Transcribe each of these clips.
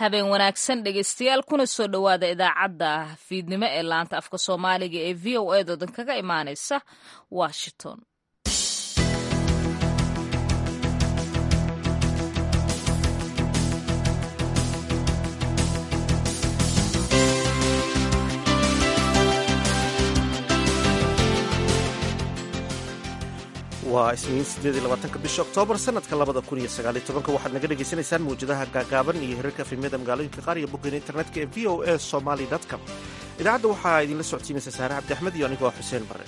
habeen wanaagsan dhegeystayaal kuna soo dhowaada idaacadda fiidnimo ee laanta afka soomaaliga ee v o a doodan kaga imaaneysa washington waa isniin sideed iyo labaatanka bisha oktoobar sanadka labada kun iyo sagaaliyo tobanka waxaad naga dhagaysanaysaan mawjadaha gaagaaban iyo hirarka efemyada magaalooyinka qaar iyo boggeena internetka ee v o a somaly com idaacadda waxaa idinla socodsiinaysa saare cabdi axmed iyo anigoo xuseen bare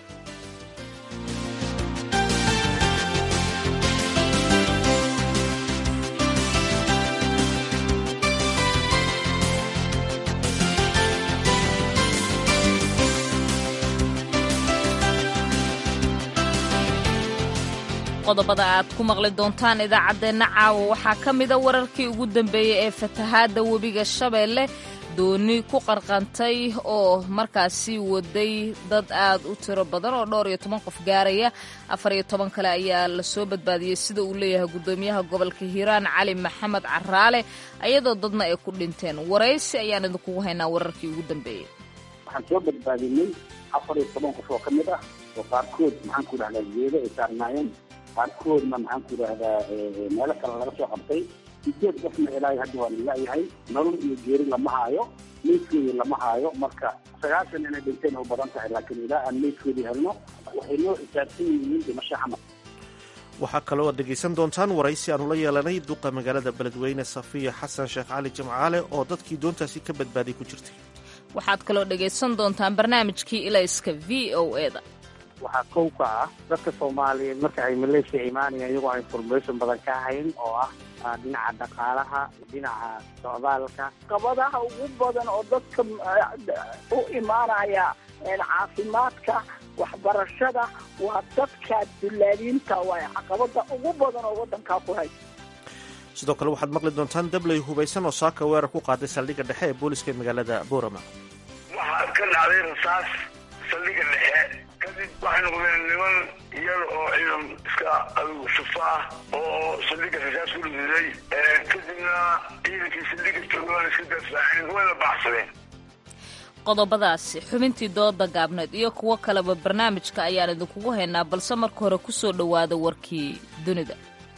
qodobada aad ku maqli doontaan idaacaddeenna caawa waxaa ka mida wararkii ugu dambeeyey ee fatahaadda webiga shabeelle dooni ku qarqantay oo markaasi waday dad aad u tiro badan oo dhowr iyo toban qof gaaraya afar iyo toban kale ayaa lasoo badbaadiyey sida uu leeyahay guddoomiyaha gobolka hiiraan cali maxamed caraale ayadoo dadna ay ku dhinteen waraysi ayaan idinkugu haynaa wararkii ugu dambeeyey waxaan soo badbaadinay afar iyo toban qof oo ka mid ah oo qaarkood maxaan ku dhahdaa geedo ay saarnaayeen qaarkoodna maxaan ku idhahdaa meelo kale laga soo qabtay sideed qofna ilaahay hadda waa lalayahay nolol iyo geeri lama haayo meydkoodii lama haayo marka sagaashan inay dhinteen u badan tahay laakiin ilaa aan meydkoodii helno waxay noo xisaabsan yihiin dhimasho xamar waxaa kaloo aad dhegaysan doontaan waraysi aanu la yeelanay duqa magaalada beledweyne safiya xasan sheekh cali jimcaale oo dadkii doontaasi ka badbaaday ku jirtay waxaad kaloo dhegaysan doontaan barnaamijkii ilayska v o eda waxaa kow ka ah dadka soomaaliyeed marka ay maleeshiya imaanayaan iyagoo aan information badan ka hayn oo ah dhinaca dhaqaalaha dhinaca socdaalka qabadaha ugu badan oo dadka u imaanaya caafimaadka waxbarashada waa dadka dullaaliinta waay caqabada ugu badan oo wadankaa ku hay sidoo kale waxaad maqli doontaan dabley hubaysan oo saaka weerar ku qaaday saldhigga dhexe ee booliska ee magaalada boorama waxaa ka dhacday rasaas saldhigga dhexe kadib waxay noqdeen niman iyada oo ciidan iska adugu shufa ah oo saldhigga rasaas ku dhididay kadibna ciidankii saldhigga joogaan iska dafaaceen wayna baxsadeen qodobadaasi xubintii dooda gaabneed iyo kuwo kaleba barnaamijka ayaan idinkugu haynaa balse marka hore ku soo dhowaada warkii dunida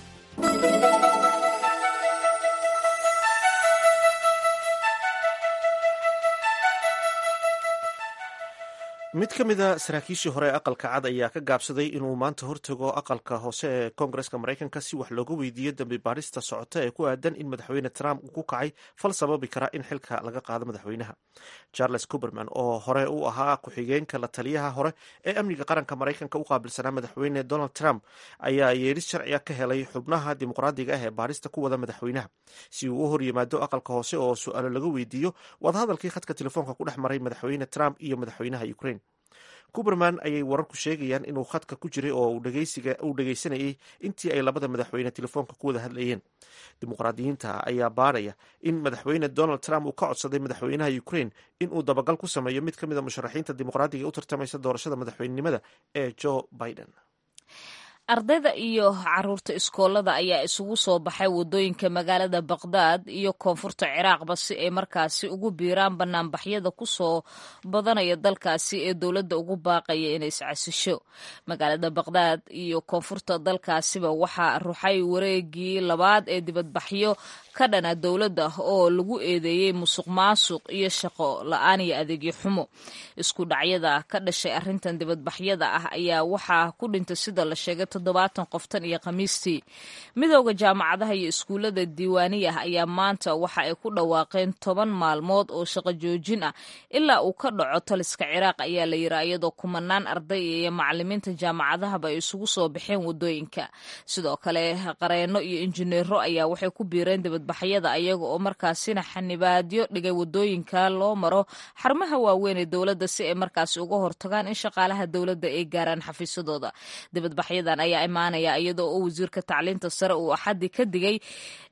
mid ka mid a saraakiishii hore ee aqalka cad ayaa ka gaabsaday inuu maanta hortago aqalka hoose ee koongareska maraykanka si wax looga weydiiyo dambi baadhista socota ee ku aadan in madaxweyne trump uu ku kacay fal sababi kara in xilka laga qaado madaxweynaha charles cuberman oo hore u ahaa ku-xigeenka la taliyaha hore ee amniga qaranka maraykanka u qaabilsanaa madaxweyne donald trump ayaa yeedhis sharciga ka helay xubnaha dimuqraadiga ah ee baadhista ku wada madaxweynaha si uu u hor yimaado aqalka hoose oo su-aalo laga weydiiyo wadahadalkii khadka telefoonka ku dhex maray madaxweyne trump iyo madaxweynaha ukraine kuberman ayay wararku sheegayaan inuu khadka ku jiray oo uu dhegaysanayay intii ay labada madaxweyne telefoonka ku wada hadlayeen dimuqraadiyiinta ayaa baadhaya in madaxweyne donald trump uu ka codsaday madaxweynaha ukraine inuu dabagal ku sameeyo mid ka mid a musharaxiinta dimuqraadiga ee u tartamaysa doorashada madaxweynenimada ee joe biden ardayda iyo caruurta iskoolada ayaa isugu soo baxay wadooyinka magaalada baqdaad iyo koonfurta ciraaqba si ay markaasi ugu biiraan banaanbaxyada kusoo badanaya dalkaasi ee dowladda ugu baaqaya inay iscasisho magaalada baqdaad iyo koonfurta dalkaasiba waxaa ruxay wareegii labaad ee dibadbaxyo ka dhana dowladda oo lagu eedeeyey musuq maasuq iyo shaqo la-aan iyo adeegyo xumo isku dhacyada ka dhashay arrintan dibadbaxyada ah ayaa waxaa ku dhintay sida la sheegay toddobaatan qoftan iyo khamiistii midooda jaamacadaha iyo iskuullada diiwaaniyah ayaa maanta waxa ay ku dhawaaqeen toban maalmood oo shaqo joojin ah ilaa uu ka dhaco taliska ciraaq ayaa la yiri iyadoo kumanaan arday iyo macalimiinta jaamacadahaba ay isugu soo baxeen wadooyinka sidoo kale qareeno iyo injineero ayaa waxay ku biireen dibadbaxyada ayaga oo markaasina xanibaadyo dhigay wadooyinka loo maro xarumaha waaweyn ee dowladda si ay markaasi uga hortagaan in shaqaalaha dowladda ay gaaraan xafiisadooda dibadbaxyadan ayaa imaanaya iyadoo oo wasiirka tacliinta sare uu axaddi ka digay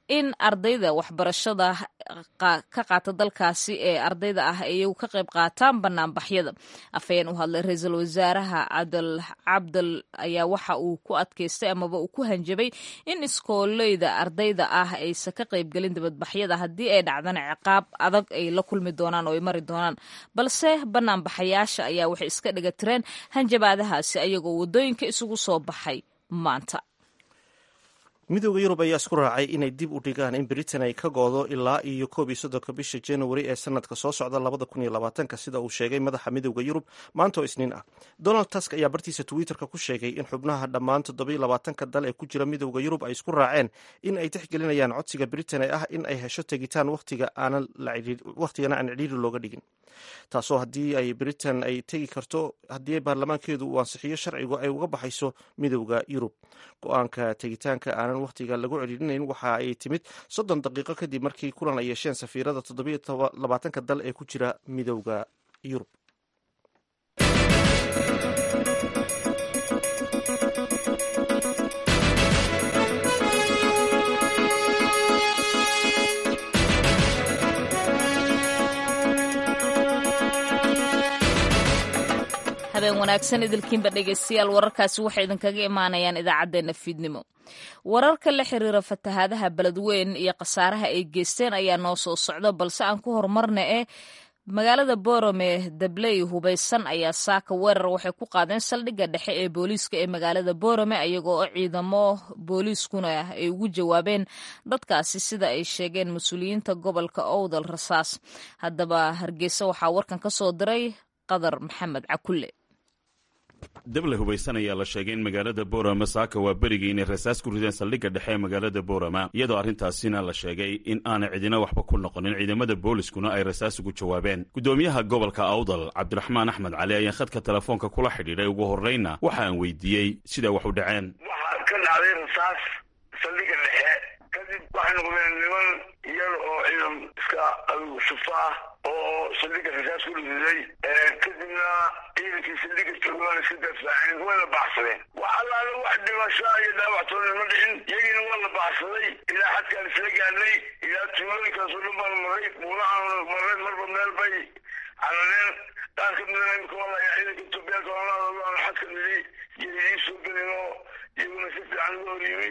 in ardayda waxbarashada ka qaata dalkaasi ee ardayda ah iyagu ka qayb qaataan banaanbaxyada afhayeen u hadlay ra-iisul wasaaraha cabdal cabdal ayaa waxa uu ku adkaystay amaba uu ku hanjabay in iskooleyda ardayda ah aysan ka qaybgelin dibadbaxyada haddii ay dhacdana ciqaab adag ay la kulmi doonaan oo ay mari doonaan balse banaanbaxayaasha ayaa waxay iska dhiga tireen hanjabaadahaasi ayagoo waddooyinka isugu soo baxay maanta midooda yurub ayaa isku raacay inay dib u dhigaan in britain ay ka goodo ilaa iyo koob iyo soddonka bisha january ee sanadka soo socda labada kun iyo labaatanka sida uu sheegay madaxa midooda yurub maanta oo isniin ah donald tusk ayaa bartiisa twitterka ku sheegay in xubnaha dhammaan toddobiyo labaatanka dal ee ku jira midooda yurub ay isku raaceen in ay tixgelinayaan codsiga britain ee ah in ay hesho tegitaan wakhtigana aan cidhiiri looga dhigin taasoo haddii ay britain ay tegi karto haddii baarlamaankeedu uu ansixiyo sharcigu ay uga baxayso midooda yurub go-aanka tegitaanka aanan wakhtiga lagu celilinayn waxa ay timid soddon daqiiqo kadib markii kulan ay yeesheen safiirada toddobiyo labaatanka dal ee ku jira midooda yurub habeen wanaagsan idilkiinba dhegeystayaal wararkaasi waxay idinkaga imaanayaan idaacaddeenna fiidnimo wararka la xiriira fatahaadaha beledweyn iyo khasaaraha ay geysteen ayaa noo soo socda balse aan ku horumarna eh magaalada borome dabley hubaysan ayaa saaka weerar waxay ku qaadeen saldhigga dhexe ee booliiska ee magaalada borome iyagoo oo ciidamo booliiskuna ay ugu jawaabeen dadkaasi sida ay sheegeen mas-uuliyiinta gobolka owdal rasaas haddaba hargeysa waxaa warkan ka soo diray qadar maxamed cakulle dable hubaysan ayaa la sheegay in magaalada boorama saaka waa berigii inay rasaas ku rideen saldhigga dhexe ee magaalada boorama iyadoo arrintaasina la sheegay in aanay cidina waxba ku noqonin ciidamada booliskuna ay rasaas ugu jawaabeen guddoomiyaha gobolka awdal cabdiraxmaan axmed cali ayaa khadka telefoonka kula xidhiidhay ugu horreyna waxa aan weydiiyey siday wax u dhaceen waxaa ka dhacday rasaas saldhigga dhexe kadib waxay noqdeen niman yar oo ciidan iska adugu sufa ah oo saldhigga rasaas ku riday kadibna ciidankii saldhigga joogaan iska dafaaceen wayna baxsadeen wax allaale wax dhimasho iyo dhaawactoona ma dhicin iyagiina waa la baxsaday ilaa xadkaan isla gaadnay ilaa tuulooyinkaasoo dhan baan maray buulahaan maray marba meel bay carareen qaar ka midana imika waa layaa ciidanka etoobiyaanka oolaadooda xadka nidi iyo idii soo gelin oo iyaguna si fiican uga horyimay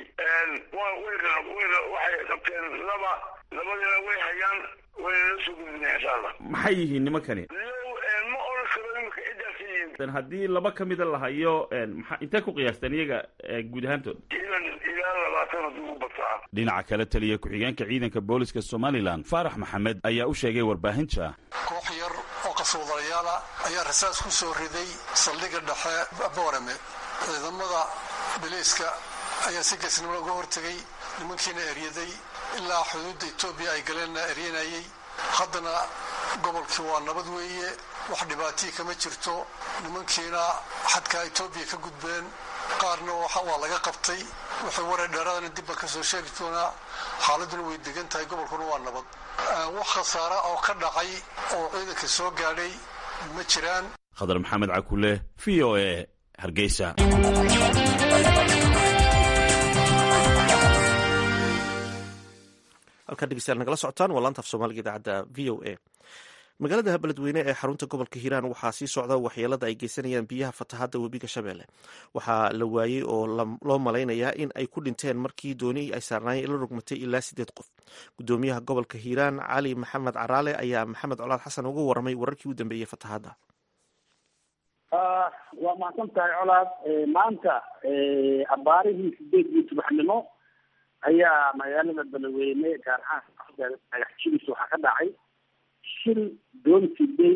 waxay qabteen laba labadina way hayaan wayna la soo gudbinaya insha allah maxay yihiin nimankani ma oran karo imika ciddaas yihiin haddii laba ka mida la hayo maa intee ku qiyaasteen iyaga guud ahaantood ilan ilaa labaatan haddii ugu bataa dhinaca kale taliya ku-xigeenka ciidanka booliska somalilan faarax maxamed ayaa u sheegay warbaahinta koox yar oo qaswadayaala ayaa rasaas ku soo riday saldhigga dhexe boorame ciidamada biliiska ayaa si geesnimo uga hortegay nimankiina eryaday ilaa xuduudda etoobiya ay galeenna eryanayay haddana gobolkii waa nabad weeye wax dhibaatii kama jirto nimankiina xadkaa etoobiya ka gudbeen qaarna waa laga qabtay waxay waray dheeraadana dibba ka soo sheegi doonaa xaaladuna way degan tahay gobolkuna waa nabad wax khasaara oo ka dhacay oo ciidanka soo gaadhay ma jiraan khadar maxamed cakule v o e hargeysa halkaa dhegeystayaal nagala socotaan waa laanta af soomaaliga idaacadda v o a magaalada beledweyne ee xarunta gobolka hiiraan waxaa sii socda waxyeelada ay geysanayaan biyaha fatahadda webiga shabeelle waxaa la waayey oo loo malaynayaa in ay ku dhinteen markii dooni ay saarnaayeen ila rogmatay ilaa sideed qof gudoomiyaha gobolka hiiraan cali maxamed caraale ayaa maxamed colaad xasan uga waramay wararkii u dambeeyey fatahadda waa mahadsan tahay colaad maanta abaarihii sideedii subaxnimo ayaa magaalada beledweyne gaar ahaan dhagaxjidis waxaa ka dhacay shil doon siday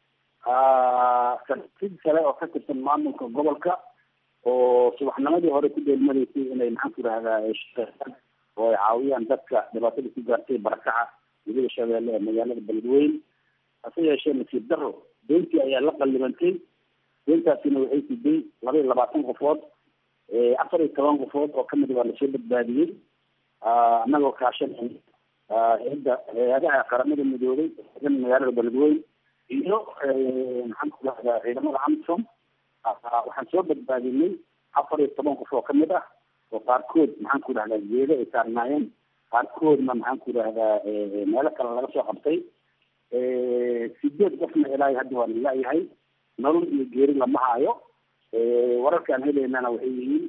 sarsid sare oo ka tirsan maamulka gobolka oo subaxnimadii hore ku dheelmadaysay inay maxaan ku idhahdaa oo ay caawiyaan dadka dhibaatada ku gaartay barakaca weliba shabeelle ee magaalada beledweyne hase yeeshee nasiib daro doontii ayaa la qallibantay doontaasina waxay siday laba iyo labaatan qofood afar iyo toban qofood oo kamid waa lasoo badbaadiyey anagoo kaashanay hay-adda hay-adaha qaramada midoobay magaalada beledweyne iyo maxaan ku dhahdaa ciidamada amsom waxaan soo badbaadinay afar iyo toban qof oo kamid ah oo qaarkood maxaan ku dhahdaa geedo ay saarnaayeen qaarkoodna maxaan ku idhahdaa meelo kale laga soo qabtay sideed qofna ilaahay hadda waa lalayahay nolol iyo geeri lama haayo wararkaan helaynana waxay yihiin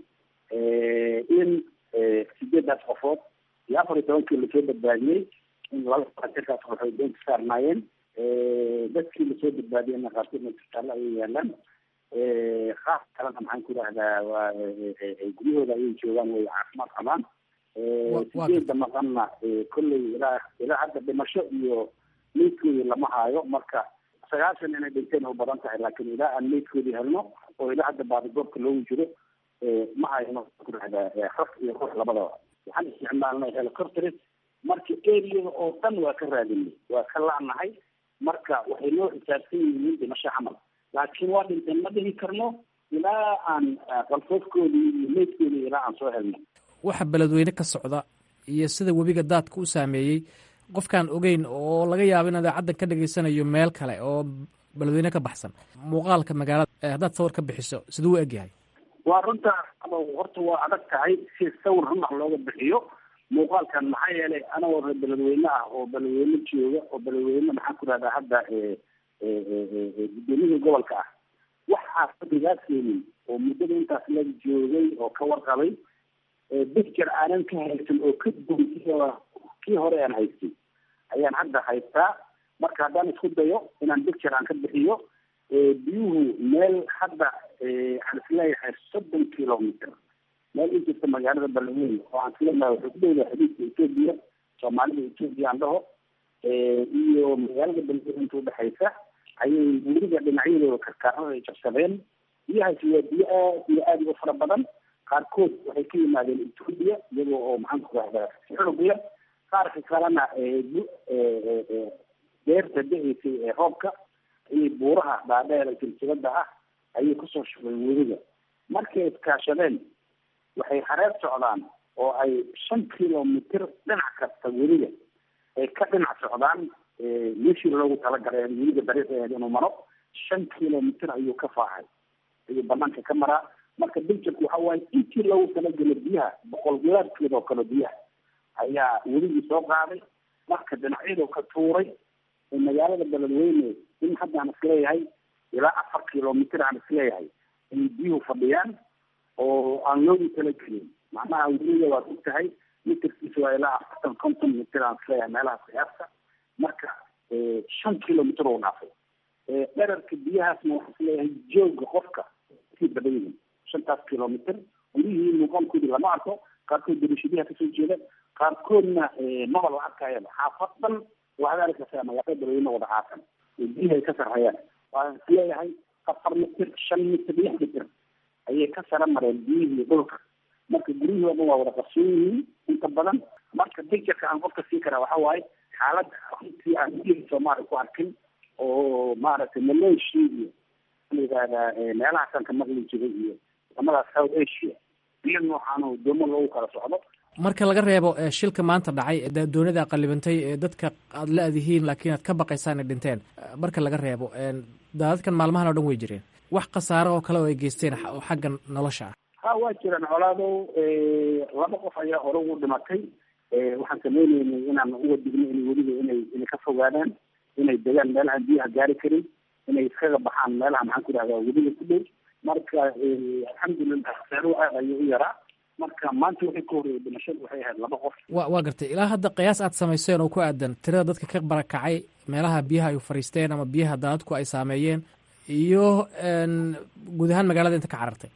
in sideedaas qofood iyo afar iyo tobankii lasoo badbaadiyey in laba jirkaas waxay doonta saarnaayeen dadkii lasoo badbaadiyeyna qaarkoodna isbitaallo ayay yaalaan qaar kalena maxaan ku idhahdaa waa guryahooda ayay joogaan way caafimaad qabaan sideeda maqanna kolley ilaa ilaa hadda dhimasho iyo meydkoodii lama haayo marka sagaashan inay dhinteen u badan tahay laakiin ilaa aan meydkoodii helno oo ilaa hadda baadigoobka loogu jiro ma hayno ku dhahdaa raf iyo ruux labadaba waxaan isticmaalnay helicopters marka areada oo dhan waa ka raadinay waa ka la'nahay marka waxay noo xisaabsan yihiin dhimasho camal laakiin waa dhinteen ma dhihi karno ilaa aan qalfoofkoodii iyo meydkoodii ilaa aan soo helno waxa beledweyne ka socda iyo sida webiga daadka u saameeyey qofkaan ogeyn oo laga yaabo in idaacaddan ka dhageysanayo meel kale oo beledweyne ka baxsan muuqaalka magaalada haddaad sawir ka bixiso siduu u egyahay waa runta horta waa adag tahay si sawir runax looga bixiyo muuqaalkan maxaa yeelay anagoo reer beledweyne ah oo beledweyne jooga oo beledweyne maxaan ku rahdaa hadda gudoomiyihii gobolka ah waxaa fadrigaa keenin oo muddada intaas la joogay oo ka warqabay bicture aanan ka haysan oo ka duwan kii hore aan haystay ayaan hadda haystaa marka haddaan isku dayo inaan bicture aan ka bixiyo biyuhu meel hadda aan isleeyahay soddon kilometer meel in jirta magaalada beledweyne oo aan isleeyahay waxay ku dhowdahay xadiidka etoobiya soomaalida etoobiya aan dhaho iyo magaalada beledweyne inta udhexaysa ayay weliga dhinacyadooda karkaarada ay jabsadeen biyahaasi waa biyo aad iyo aad u fara badan qaarkood waxay ka yimaadeen etoobiya iyagoo oo maxaan ku rahdaa xoogya qaarka kalena beerta da-eysay ee roobka ayay buuraha dhaadheer silsilada ah ayay kusoo shubeen weliga markay iskaashadeen waxay hareer socdaan oo ay shan kilomitr dhinac kasta weliga ay ka dhinac socdaan meeshii loogu talagalay weliga dariiqeed inuu maro shan kilomitr ayuu ka faacay ayuu banaanka ka maraa marka biljirku waxa waaye intii loogu talagelo biyaha boqol gilaadkeed oo kale biyaha ayaa weligii soo qaaday marka dhinacyadu ka tuuray magaalada beledweyne in hadda aan isleeyahay ilaa afar kilomitr aan isleeyahay ayay biyuhu fadhiyaan oo aan loogu talagelin macnaha weliga waad og tahay mitirkiisa waa ilaa afartan konton mitr aan isleeyahay meelaha qiyaasta marka shan kilomitr oo dhaafay dherarka biyahaasna waxaan isleeyahay jooga qofka sii badan yihin shantaas kilomitr gurihii muuqaalkoodii lama arko qaarkood darishadiha kasoo jeeda qaarkoodna maba la arkayaba xaafad dhan waxaad arkaysaa magaalada beledweyne wada caasan biyihi ay ka sarreeyaan waan isleeyahay afar mitir shan mitir lix mitir ayay ka sara mareen biyihii dhulka marka guryihii o dhan waa wada qarsoon yihiin inta badan marka bictureka aan qofka sii karaa waxa waaye xaaladda runtii aan biyihii soomaaliya ku arkin oo maaragtay malaysia iyo la yidhahdaa meelahaasaan ka maqli jiray iyo wadamadaas south asia biyo noocaano doomo loogu kala socdo marka laga reebo shilka maanta dhacay doonida qalibantay ee dadka aad la-dihiin laakiin aad ka baqaysaan ay dhinteen marka laga reebo daadadkan maalmahan o dhan way jireen wax khasaaro oo kale oo ay geysteen oo xagga nolosha ah ha waa jiraan colaadow laba qof ayaa hore ugu dhimatay waxaan sameyneynay inaan uga digno in weliba inay inay ka fogaadaan inay degaan meelahaan biyaha gaari karin inay iskaga baxaan meelaha maxaan ku dhahdaa weliga ku dhow marka alxamdulilah khasaaruhu aad ayuu u yaraa marka maanta waxay ka horreeyay dhimashadu waxay ahayd laba qof wa waa gartay ilaa hadda qiyaas aad samayseen oo ku aadan tirada dadka ka barakacay meelaha biyaha ay fariisteen ama biyaha daadadku ay saameeyeen iyo guud ahaan magaalada inta ka carartay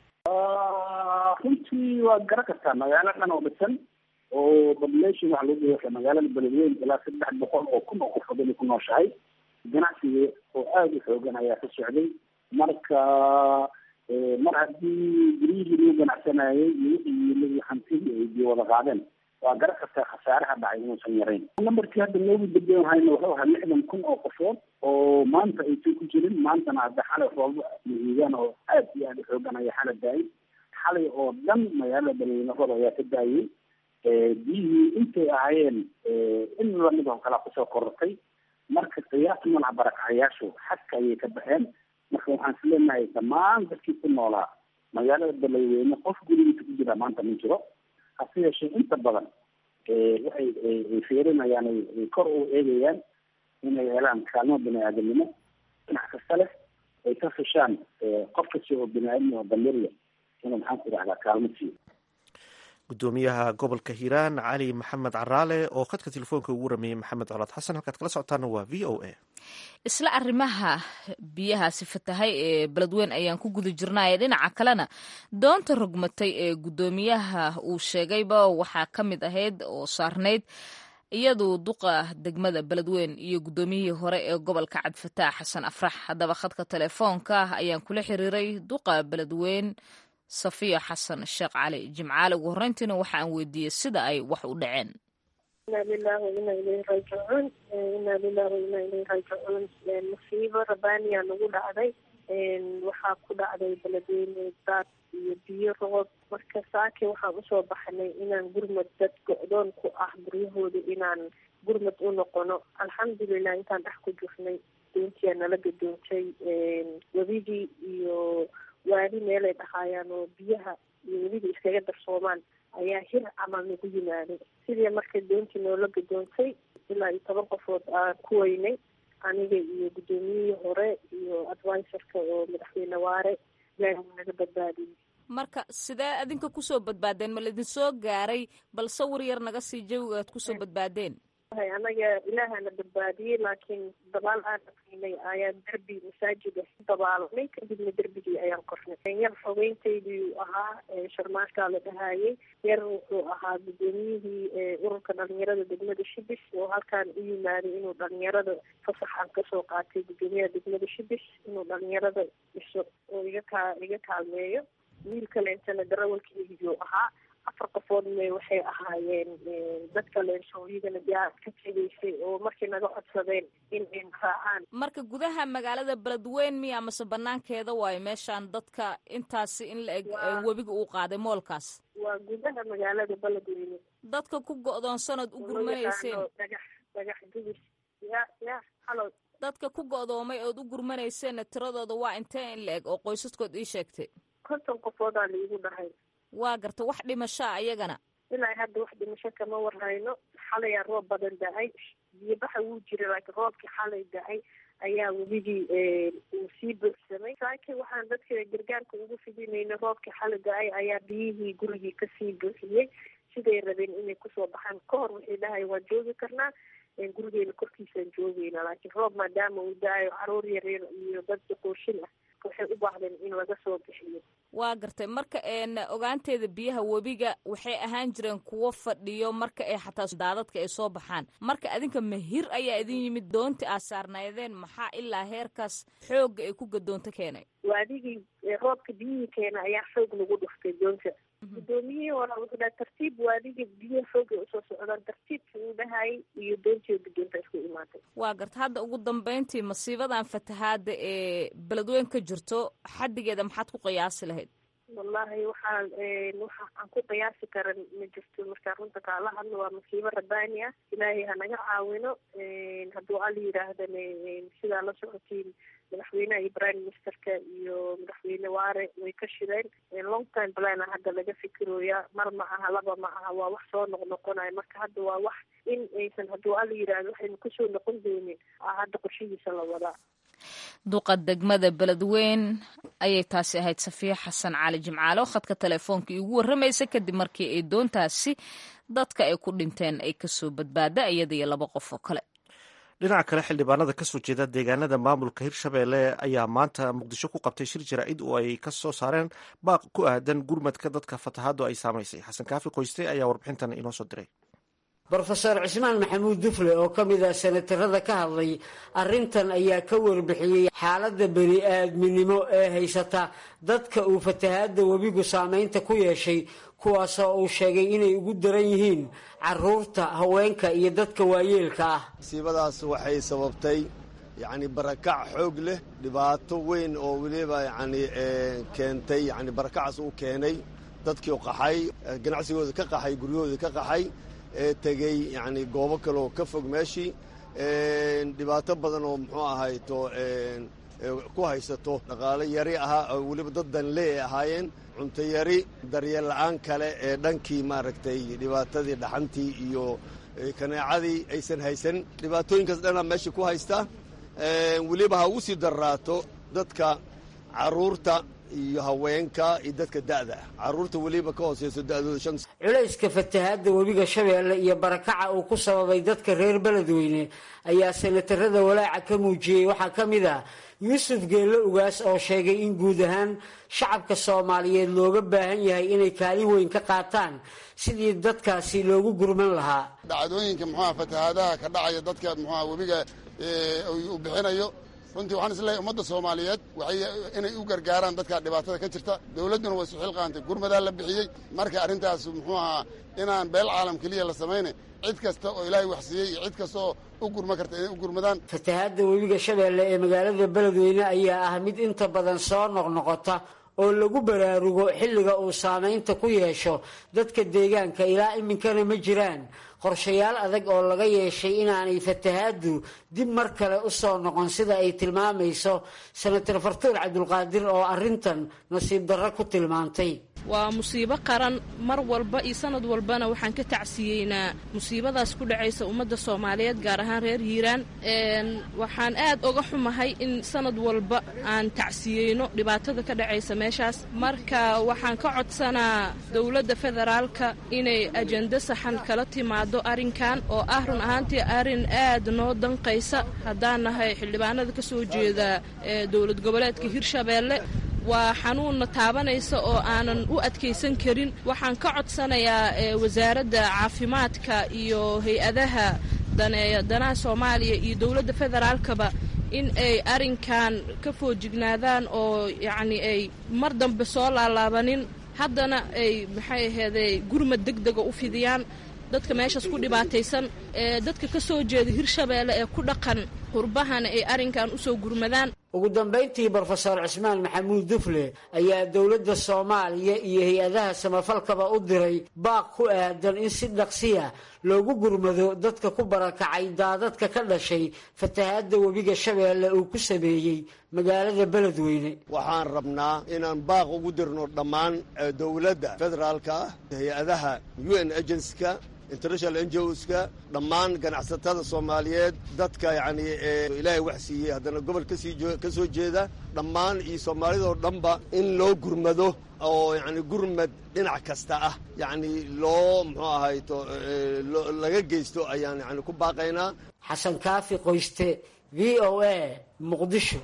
runtii waa garan kartaa magaalo dhan oo dhisan oo population waxa lagu dhawaa magaalada beledweyne ilaa saddex boqol oo kun oo qofood inay ku nooshahay ganacsiga oo aada u xoogan ayaa ka socday marka mar haddii guryihii lagu ganacsanayay iyo wixii yimid hantidii ay biyo wada qaadeen waa garan kartaa khasaaraha dhacay inuusan yarayn nambarkii hadda loogu dambeyn hayna wuxuu ahaa lixdan kun oo qofood oo maanta aysan ku jirin maantana hadda xalay roobo mahiigaan oo aad iyo aada u xoogan ayaa xala daayay xalay oo dhan magaalada beledweyne roob ayaa ka daayay biyihii intay ahaayeen in lamid oo kala kusoo korortay marka qiyaas malaha barakacayaashu xadka ayay ka baxeen marka waxaan isleenahay dhammaan dadkii ku noolaa magaalada beledweyne qof gurigiisa ku jira maanta ma jiro hase yeeshee inta badan waxay ay fiirinayaan ay kor u eegayaan inay helaan kaalmo bini aadamnimo dhinac kasta leh ay ka fishaan qof kasta oo bini aadam oo damirya inuu maxaan ku idhahdaa kaalmo siiyo gudoomiyaha gobolka hiiraan cali maxamed caraale oo khadka telefoonka ugu rameeyey maxamed colaad xasan halkaad kala socotaana waa v o a isla arrimaha biyahaasi fatahay ee beledweyn ayaan ku guda jirnaaye dhinaca kalena doonta rogmatay ee guddoomiyaha uu sheegayba waxaa ka mid ahayd oo saarnayd iyadu duqa degmada beledweyn iyo guddoomiyihii hore ee gobolka cabdifataax xasan afrax haddaba khadka telefoonka ayaan kula xiriiray duqa beledweyn safiya xasan sheekh cali jimcaale ugu horreyntiina waxa aan weydiiyey sida ay wax u dhaceen ina lilah waina ilayhi raajicuun ina lilah waina ilayhi raajicuun musiibo rabaaniya nagu dhacday waxaa ku dhacday beledweyne daad iyo biyo roob marka saake waxaan usoo baxnay inaan gurmad dad go-doon ku ah guryahooda inaan gurmad u noqono alxamdulilah intaan dhex ku jirnay doontiyaa nala gadoontay webigii iyo waali meelay dhahaayaan oo biyaha iyo weliba iskaga darsoomaan ayaa hir camal nagu yimaaday sidii marka doontii noola gadoontay ilaa iyo toban qofood aan ku weynay aniga iyo guddoomiyihii hore iyo advisorka oo madaxweyne waare ilaahi naga badbaadiyey marka sidee adinka kusoo badbaadeen ma laidin soo gaaray bal sawir yar naga sii jawiga aad kusoo badbaadeen anaga ilaahana badbaadiyey laakiin dabaal aan aqinay ayaan derbi masaajid ah dabaalanay kadibna derbigii ayaan kornay yar xogeyntaydii ahaa sharmaashkaa la dhahaayey yar wuxuu ahaa guddoomiyihii ururka dhalinyarada degmada shibis oo halkaan u yimaaday inuu dhalinyarada fasaxan kasoo qaatay guddoomiyaha degmada shibis inuu dhalinyarada dhiso oo iga kaa iga kaalmeeyo wiil kaleentana darawalkeygiyuu ahaa afar qofoodna waxay ahaayeen dad kaleenso iyagana diyaar ka tegaysay oo markay naga codsadeen in ay raacaan marka gudaha magaalada beledweyn miya mase banaankeeda waayo meeshaan dadka intaasi in la eg webiga uu qaaday moolkaas waa gudaha magaalada beledweyne dadka ku go-doonsanood u gurmanayseen dhagax dhagax gubis ya ya halo dadka ku go-doomay ood u gurmanayseenna tiradooda waa intee in la eg oo qoysaskood ii sheegtay konton qofoodaa laigu dhahay waa garta wax dhimashaa ayagana ilaa hadda wax dhimasho kama warhayno xalayaa roob badan da-ay biyobaxa wuu jira laakiin roobkii xalay da-ay ayaa webigii uu sii buuxsamay saake waxaan dadka gargaarka ugu fidinayna roobkii xalay da-ay ayaa biyihii gurigii kasii buuxiyey siday rabeen inay kusoo baxaan ka hor waxay dhahay waan joogi karnaa gurigeena korkiisaan joogeyna laakiin roob maadaama uu da-ayo caruur yaryar iyo dad duqooshin ah waxay u baahdeen in laga soo bixiyo waa gartay marka ogaanteeda biyaha webiga waxay ahaan jireen kuwo fadhiyo marka ay xataa daadadka ay soo baxaan marka adinka mahir ayaa idin yimid doontii aad saarnaydeen maxaa ilaa heerkaas xoogga ay ku gadoonto keenay waadigii roobka biyihii keena ayaa xoog lagu dhuftay doonta guddoomiyihii hore wuxuu dhaha tartiib waadiga biyaha xoogay usoo socdaan tartiibkii uu dhahayay iyo doontii guddoonta isku imaatay waa garta hadda ugu dambeyntii masiibadan fatahaada ee beledweyn ka jirto xaddigeeda maxaad ku qiyaasi lahayd wallahi waxaan waxa aan ku qiyaasi karan ma jirto markaa runta kaala hadlo waa masiibo rabbaani ah ilaahay hanaga caawino hadduu al yidhaahdana sidaa la socotiin madaxweynaha iyo prime ministerka iyo madaxweyne waare way ka shireen long time plana hadda laga fikirooya mar ma aha laba ma aha waa wax soo noqnoqonayo marka hadda waa wax in aysan hadduu al yidhaahdo waxaynu kusoo noqon doonin hadda qorshihiisa la wadaa duqa degmada beledweyn ayay taasi ahayd safiya xasan cali jimcaale oo khadka telefoonka iigu warramaysa kadib markii ay doontaasi dadka ay ku dhinteen ay kasoo badbaada iyada iyo laba qof oo kale dhinaca kale xildhibaanada kasoo jeeda deegaanada maamulka hirshabeelle ayaa maanta muqdisho ku qabtay shir jaraa'id oo ay ka soo saareen baaq ku aadan gurmadka dadka fatahaadu ay saamaysay xasan kaafi qoyste ayaa warbixintan inoo soo diray brofeor cismaan maxamuud dufle oo ka mid ah senatarada ka hadlay arrintan ayaa ka warbixiyey xaaladda bani aadminimo ee haysata dadka uu fatahaadda webigu saameynta ku yeeshay kuwaasoo uu sheegay inay ugu daran yihiin caruurta haweenka iyo dadka waayeelka ah masiibadaas waxay sababtay yacni barakac xoog leh dhibaato weyn oo weliba yacni keentay yacni barakacaas uu keenay dadkii qaxay ganacsigooda ka qaxay guryahooda ka qaxay ee tegey yacni goobo kaleoo ka fog meeshii dhibaato badan oo muxuu ahayto ku haysato dhaqaale yari ahaa oo weliba dad danlee ay ahaayeen cunto yari daryeel la-aan kale ee dhankii maaragtay dhibaatadii dhaxantii iyo kaneecadii aysan haysan dhibaatooyinkaas dhanaa meesha ku haysta weliba ha ugu sii darraato dadka caruurta iyo haweenka iyo dadka da'da ah caruurta weliba ka hooseyso da'dooda shan culayska fatahaadda webiga shabeelle iyo barakaca uu ku sababay dadka reer beledweyne ayaa sanatarada walaaca ka muujiyey waxaa ka mid ah yuusuf geello ugaas oo sheegay in guud ahaan shacabka soomaaliyeed looga baahan yahay inay kaalin weyn ka qaataan sidii dadkaasi loogu gurman lahaa dhacdooyinka muxuaha fatahaadaha ka dhacaya dadka muxuaha webiga uu bixinayo runtii waxaan isleeyahay ummadda soomaaliyeed waxay inay u gargaaraan dadka dhibaatada ka jirta dowladduna way isu xilqaantay gurmadaa la bixiyey marka arrintaas muxuu ahaa inaan beel caalam keliya la samayna cid kasta oo ilaahay wax siiyey iyo cid kasta oo u gurma karta inay u gurmadaan fatahaadda webiga shabeelle ee magaalada beledweyne ayaa ah mid inta badan soo noqnoqota oo lagu baraarugo xilliga uu saamaynta ku yeesho dadka deegaanka ilaa iminkana ma jiraan qorshayaal adag oo laga yeeshay inaanay fatahaaddu dib mar kale u soo noqon sida ay tilmaamayso senator fartuur cabdulqaadir oo arrintan nasiib darro ku tilmaantay waa musiibo qaran mar walba iyo sanad walbana waxaan ka tacsiyeynaa musiibadaas ku dhacaysa ummadda soomaaliyeed gaar ahaan reer hiiraan waxaan aad oga xumahay in sanad walba aan tacsiyeyno dhibaatada ka dhacaysa meeshaas marka waxaan ka codsanaa dowladda federaalka inay ajendo saxan kala timaado arrinkan oo ah run ahaantii arrin aad noo danqaysa haddaan nahay xildhibaanada ka soo jeeda dowlad goboleedka hirshabeelle waa xanuunna taabanaysa oo aanan u adkaysan karin waxaan ka codsanayaa wasaaradda caafimaadka iyo hay-adaha daneeya danaha soomaaliya iyo dowladda federaalkaba in ay arrinkan ka foojignaadaan oo yacni ay mar dambe soo laalaabanin haddana ay maxay aheeday gurmad deg dega u fidiyaan dadka meeshaas ku dhibaataysan ee dadka ka soo jeeda hirshabeelle ee ku dhaqan qurbahana ay arrinkan u soo gurmadaan ugu dambayntii brofesor cismaan maxamuud dufle ayaa dowladda soomaaliya iyo hay-adaha samafalkaba u diray baaq ku aadan in si dhaqsiya loogu gurmado dadka ku barakacay daadadka ka dhashay fatahaadda webiga shabeelle uu ku sameeyey magaalada beledweyne waxaan rabnaa inaan baaq ugu dirno dhammaan dowladda federaalka ah hay-adaha u n agenska international ngoska dhammaan ganacsatada soomaaliyeed dadka yacni ilaahay wax siiyey haddana gobol kasii ka soo jeeda dhammaan iyo soomaalidoo dhanba in loo gurmado oo yacni gurmad dhinac kasta ah yacni loo muxuu ahayto laga geysto ayaan yani ku baaqaynaa xasan kaafi qoyste v o a muqdisho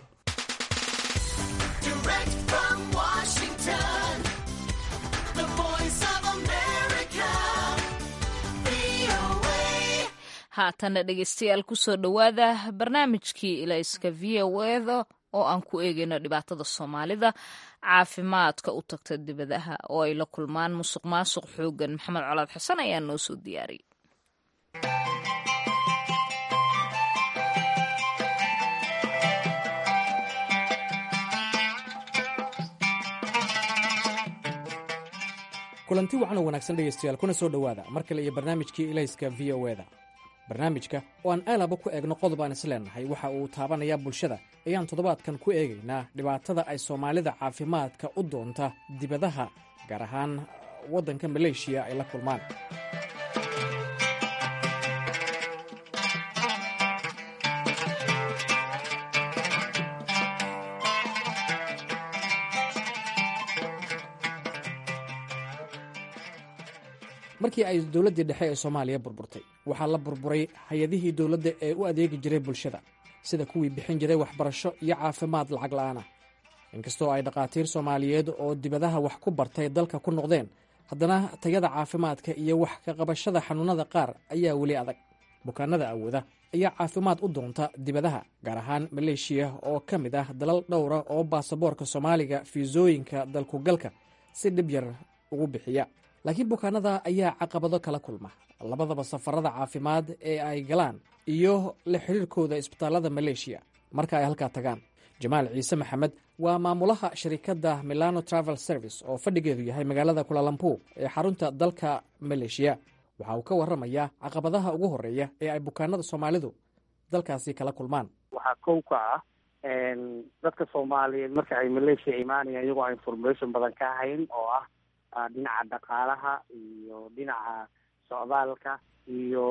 haatana dhegeystayaal kusoo dhowaada barnaamijkii ilayska v o eda oo aan ku eegayno dhibaatada soomaalida caafimaadka u tagta dibadaha oo ay la kulmaan musuq maasuq xoogan maxamed colaad xasan ayaa noo soo diyaariyay kulanti wacan oo wanaagsan dhegaystayaal kuna soo dhowaada mar kale iyo barnaamijkii ilayska v o eda barnaamijka oo aan aalaba ku eegno qodob aan isleennahay waxa uu taabanayaa bulshada ayaan toddobaadkan ku eegaynaa dhibaatada ay soomaalida caafimaadka u doonta dibadaha gaar ahaan waddanka maleeshiya ay la kulmaan markii ay dowladdii dhexe ee soomaaliya burburtay waxaa la burburay hay-adihii dowladda ee u adeegi jiray bulshada sida kuwii bixin jiray waxbarasho iyo caafimaad lacag la'aana inkastoo ay dhakhaatiir soomaaliyeed oo dibadaha wax ku bartay dalka ku noqdeen haddana tayada caafimaadka iyo wax ka qabashada xanuunnada qaar ayaa weli adag bukaanada awooda ayaa caafimaad u doonta dibadaha gaar ahaan maleeshiya oo ka mid ah dalal dhowra oo baasaboorka soomaaliga fiisooyinka dalkugalka si dhib yar ugu bixiya laakiin bukaanada ayaa caqabado kala kulma labadaba safarada caafimaad ee ay galaan iyo la xiriirkooda isbitaallada maleeshiya marka ay halkaa tagaan jamaal ciise maxamed waa maamulaha sharikadda milano travel service oo fadhigeedu yahay magaalada kulalampu ee xarunta dalka maleeshiya waxa uu ka warramayaa caqabadaha ugu horreeya ee ay bukaanada soomaalidu dalkaasi kala kulmaan waxaa kow ka ah dadka soomaaliyeed marka ay malaysia imaanayaan iyagoo aan information badan ka hayn oo ah dhinaca dhaqaalaha iyo dhinaca socdaalka iyo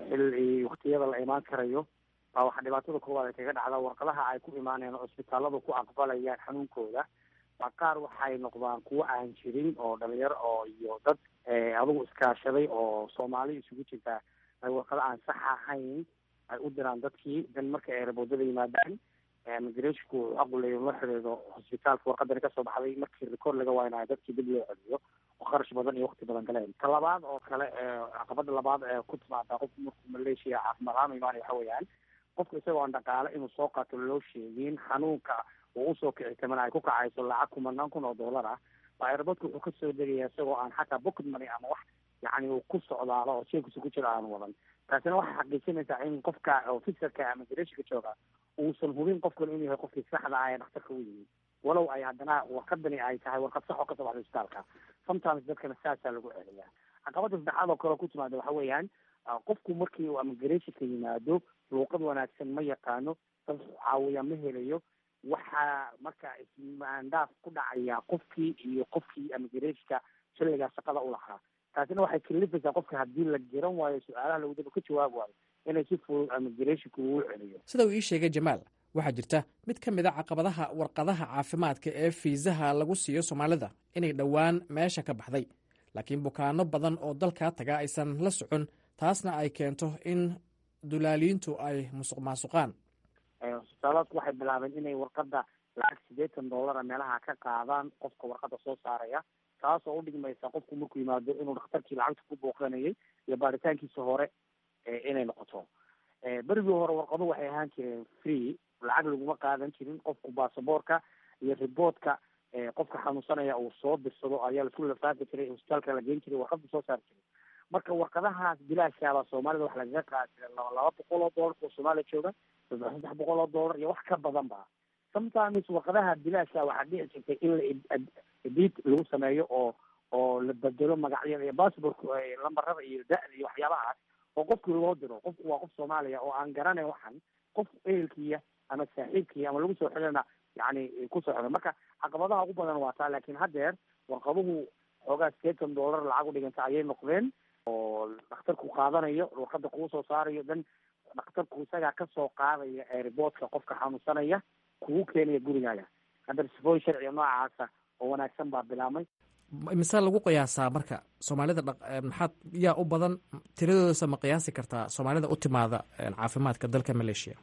xil waktiyada la imaan karayo baa waxaa dhibaatada koowaad ay kaga dhacdaa warqadaha ay ku imaanayaan oo isbitaaladu ku aqbalayaan xanuunkooda baa qaar waxay noqdaan kuwo aan jirin oo dhalinyaro oo iyo dad adugu iskaashaday oo soomaali isugu jirtaa ay warqado aan sax ahayn ay u diraan dadkii dan marka ay raboodada yimaadaan migrashku wuxuu aquleeyo la xidhiidho hosbitaalka warqadani kasoo baxday markii record laga waaynayo dadkii dib loo celiyo oo kharash badan iyo wakti badan galeen ta labaad oo kale caqabada labaad ee ku timaada qofku markuu malaysia caafimaad ahaan imaanaya waxa weeyaan qofku isagoo aan dhaqaale inuu soo qaato loo sheegin xanuunka uu usoo kici tamana ay ku kacayso lacag kumanaan kun oo dollar ah baa airportka wuxuu kasoo degaya isagoo aan xataa pocket money ama wax yani uu ku socdaalo oo jeebkiisa ku jiro aan wadan taasina waxay xaqiijinaysaa in qofka officerka ama migrashonka jooga uusan hubin qofkan inuu yahay qofkii saxda ah ee dhakhtarka u yimid walow ay haddana warqadani ay tahay warqad sax oo kasoo baxda isbitaalka sometimes dadkana saasaa lagu celiyaa caqabada saddexaad oo kale oo ku timaada waxa weeyaan qofku markii uu migrationka yimaado luuqad wanaagsan ma yaqaano dad caawiya ma helayo waxaa marka ismaandaaf ku dhacaya qofkii iyo qofkii migrationka xilligaa shaqada u lahaa taasina waxay kalifaysaa qofka haddii la garan waayo su-aalaha lagudaba ka jawaab waayo inay si fudud migrationka ugu celiyo sida uu ii sheegay jamaal waxaa jirta mid ka mid a caqabadaha warqadaha caafimaadka ee fiisaha lagu siiyo soomaalida inay dhowaan meesha ka baxday laakiin bukaano badan oo dalkaa taga aysan la socon taasna ay keento in dulaaliintu ay musuq maasuqaan hosbitaalaadku waxay bilaabeen inay warqada lacag siddeetan dollara meelaha ka qaadaan qofka warqada soo saaraya taas oo udhigmaysa qofku markuu yimaado inuu dhakhtarkii lacagta ku booqanayay iyo baaritaankiisa hore inay noqoto berigii hore warqadu waxay ahaan jireen free lacag laguma qaadan jirin qofku baasaboorka iyo riboodka qofka xanuunsanaya uu soo dirsado ayaa laisku lafaafi jiray hosbitaalka la geen jiray warqada soo saari jiray marka warqadahaas bilaashaaba soomaalida wax lagaga qaadi jiray laba laba boqol oo dollar oo soomaaliya jooga saddex saddex boqol oo dollar iyo wax ka badan ba sometimes warqadaha bilaasha waxaa dhici jirtay in la edit lagu sameeyo oo oo la bedelo magacyada iyo passportka lambarada iyo da-da iyo waxyaabahaas oo qofkii loo diro qofku waa qof soomaaliya oo aan garanayn waxan qof ehelkiya ama saaxiibkiya ama lagu soo xidhana yani kusoo xidhan marka caqabadaha ugu badan waa taa laakiin haddeer warqaduhu xoogaa sideetan dollar lacag u dhiganta ayay noqdeen oo dhakhtarku qaadanayo warqada kuu soo saarayo dan dhakhtarku isagaa kasoo qaadaya airboodka qofka xanuunsanaya kugu keenaya gurigaaga hadda sifooyin sharciga noocaasa oo wanaagsan baa bilaabmay mise lagu qiyaasaa marka soomaalida maxaad yaa u badan tiradoodasa ma qiyaasi kartaa soomaalida u timaada caafimaadka dalka malaysia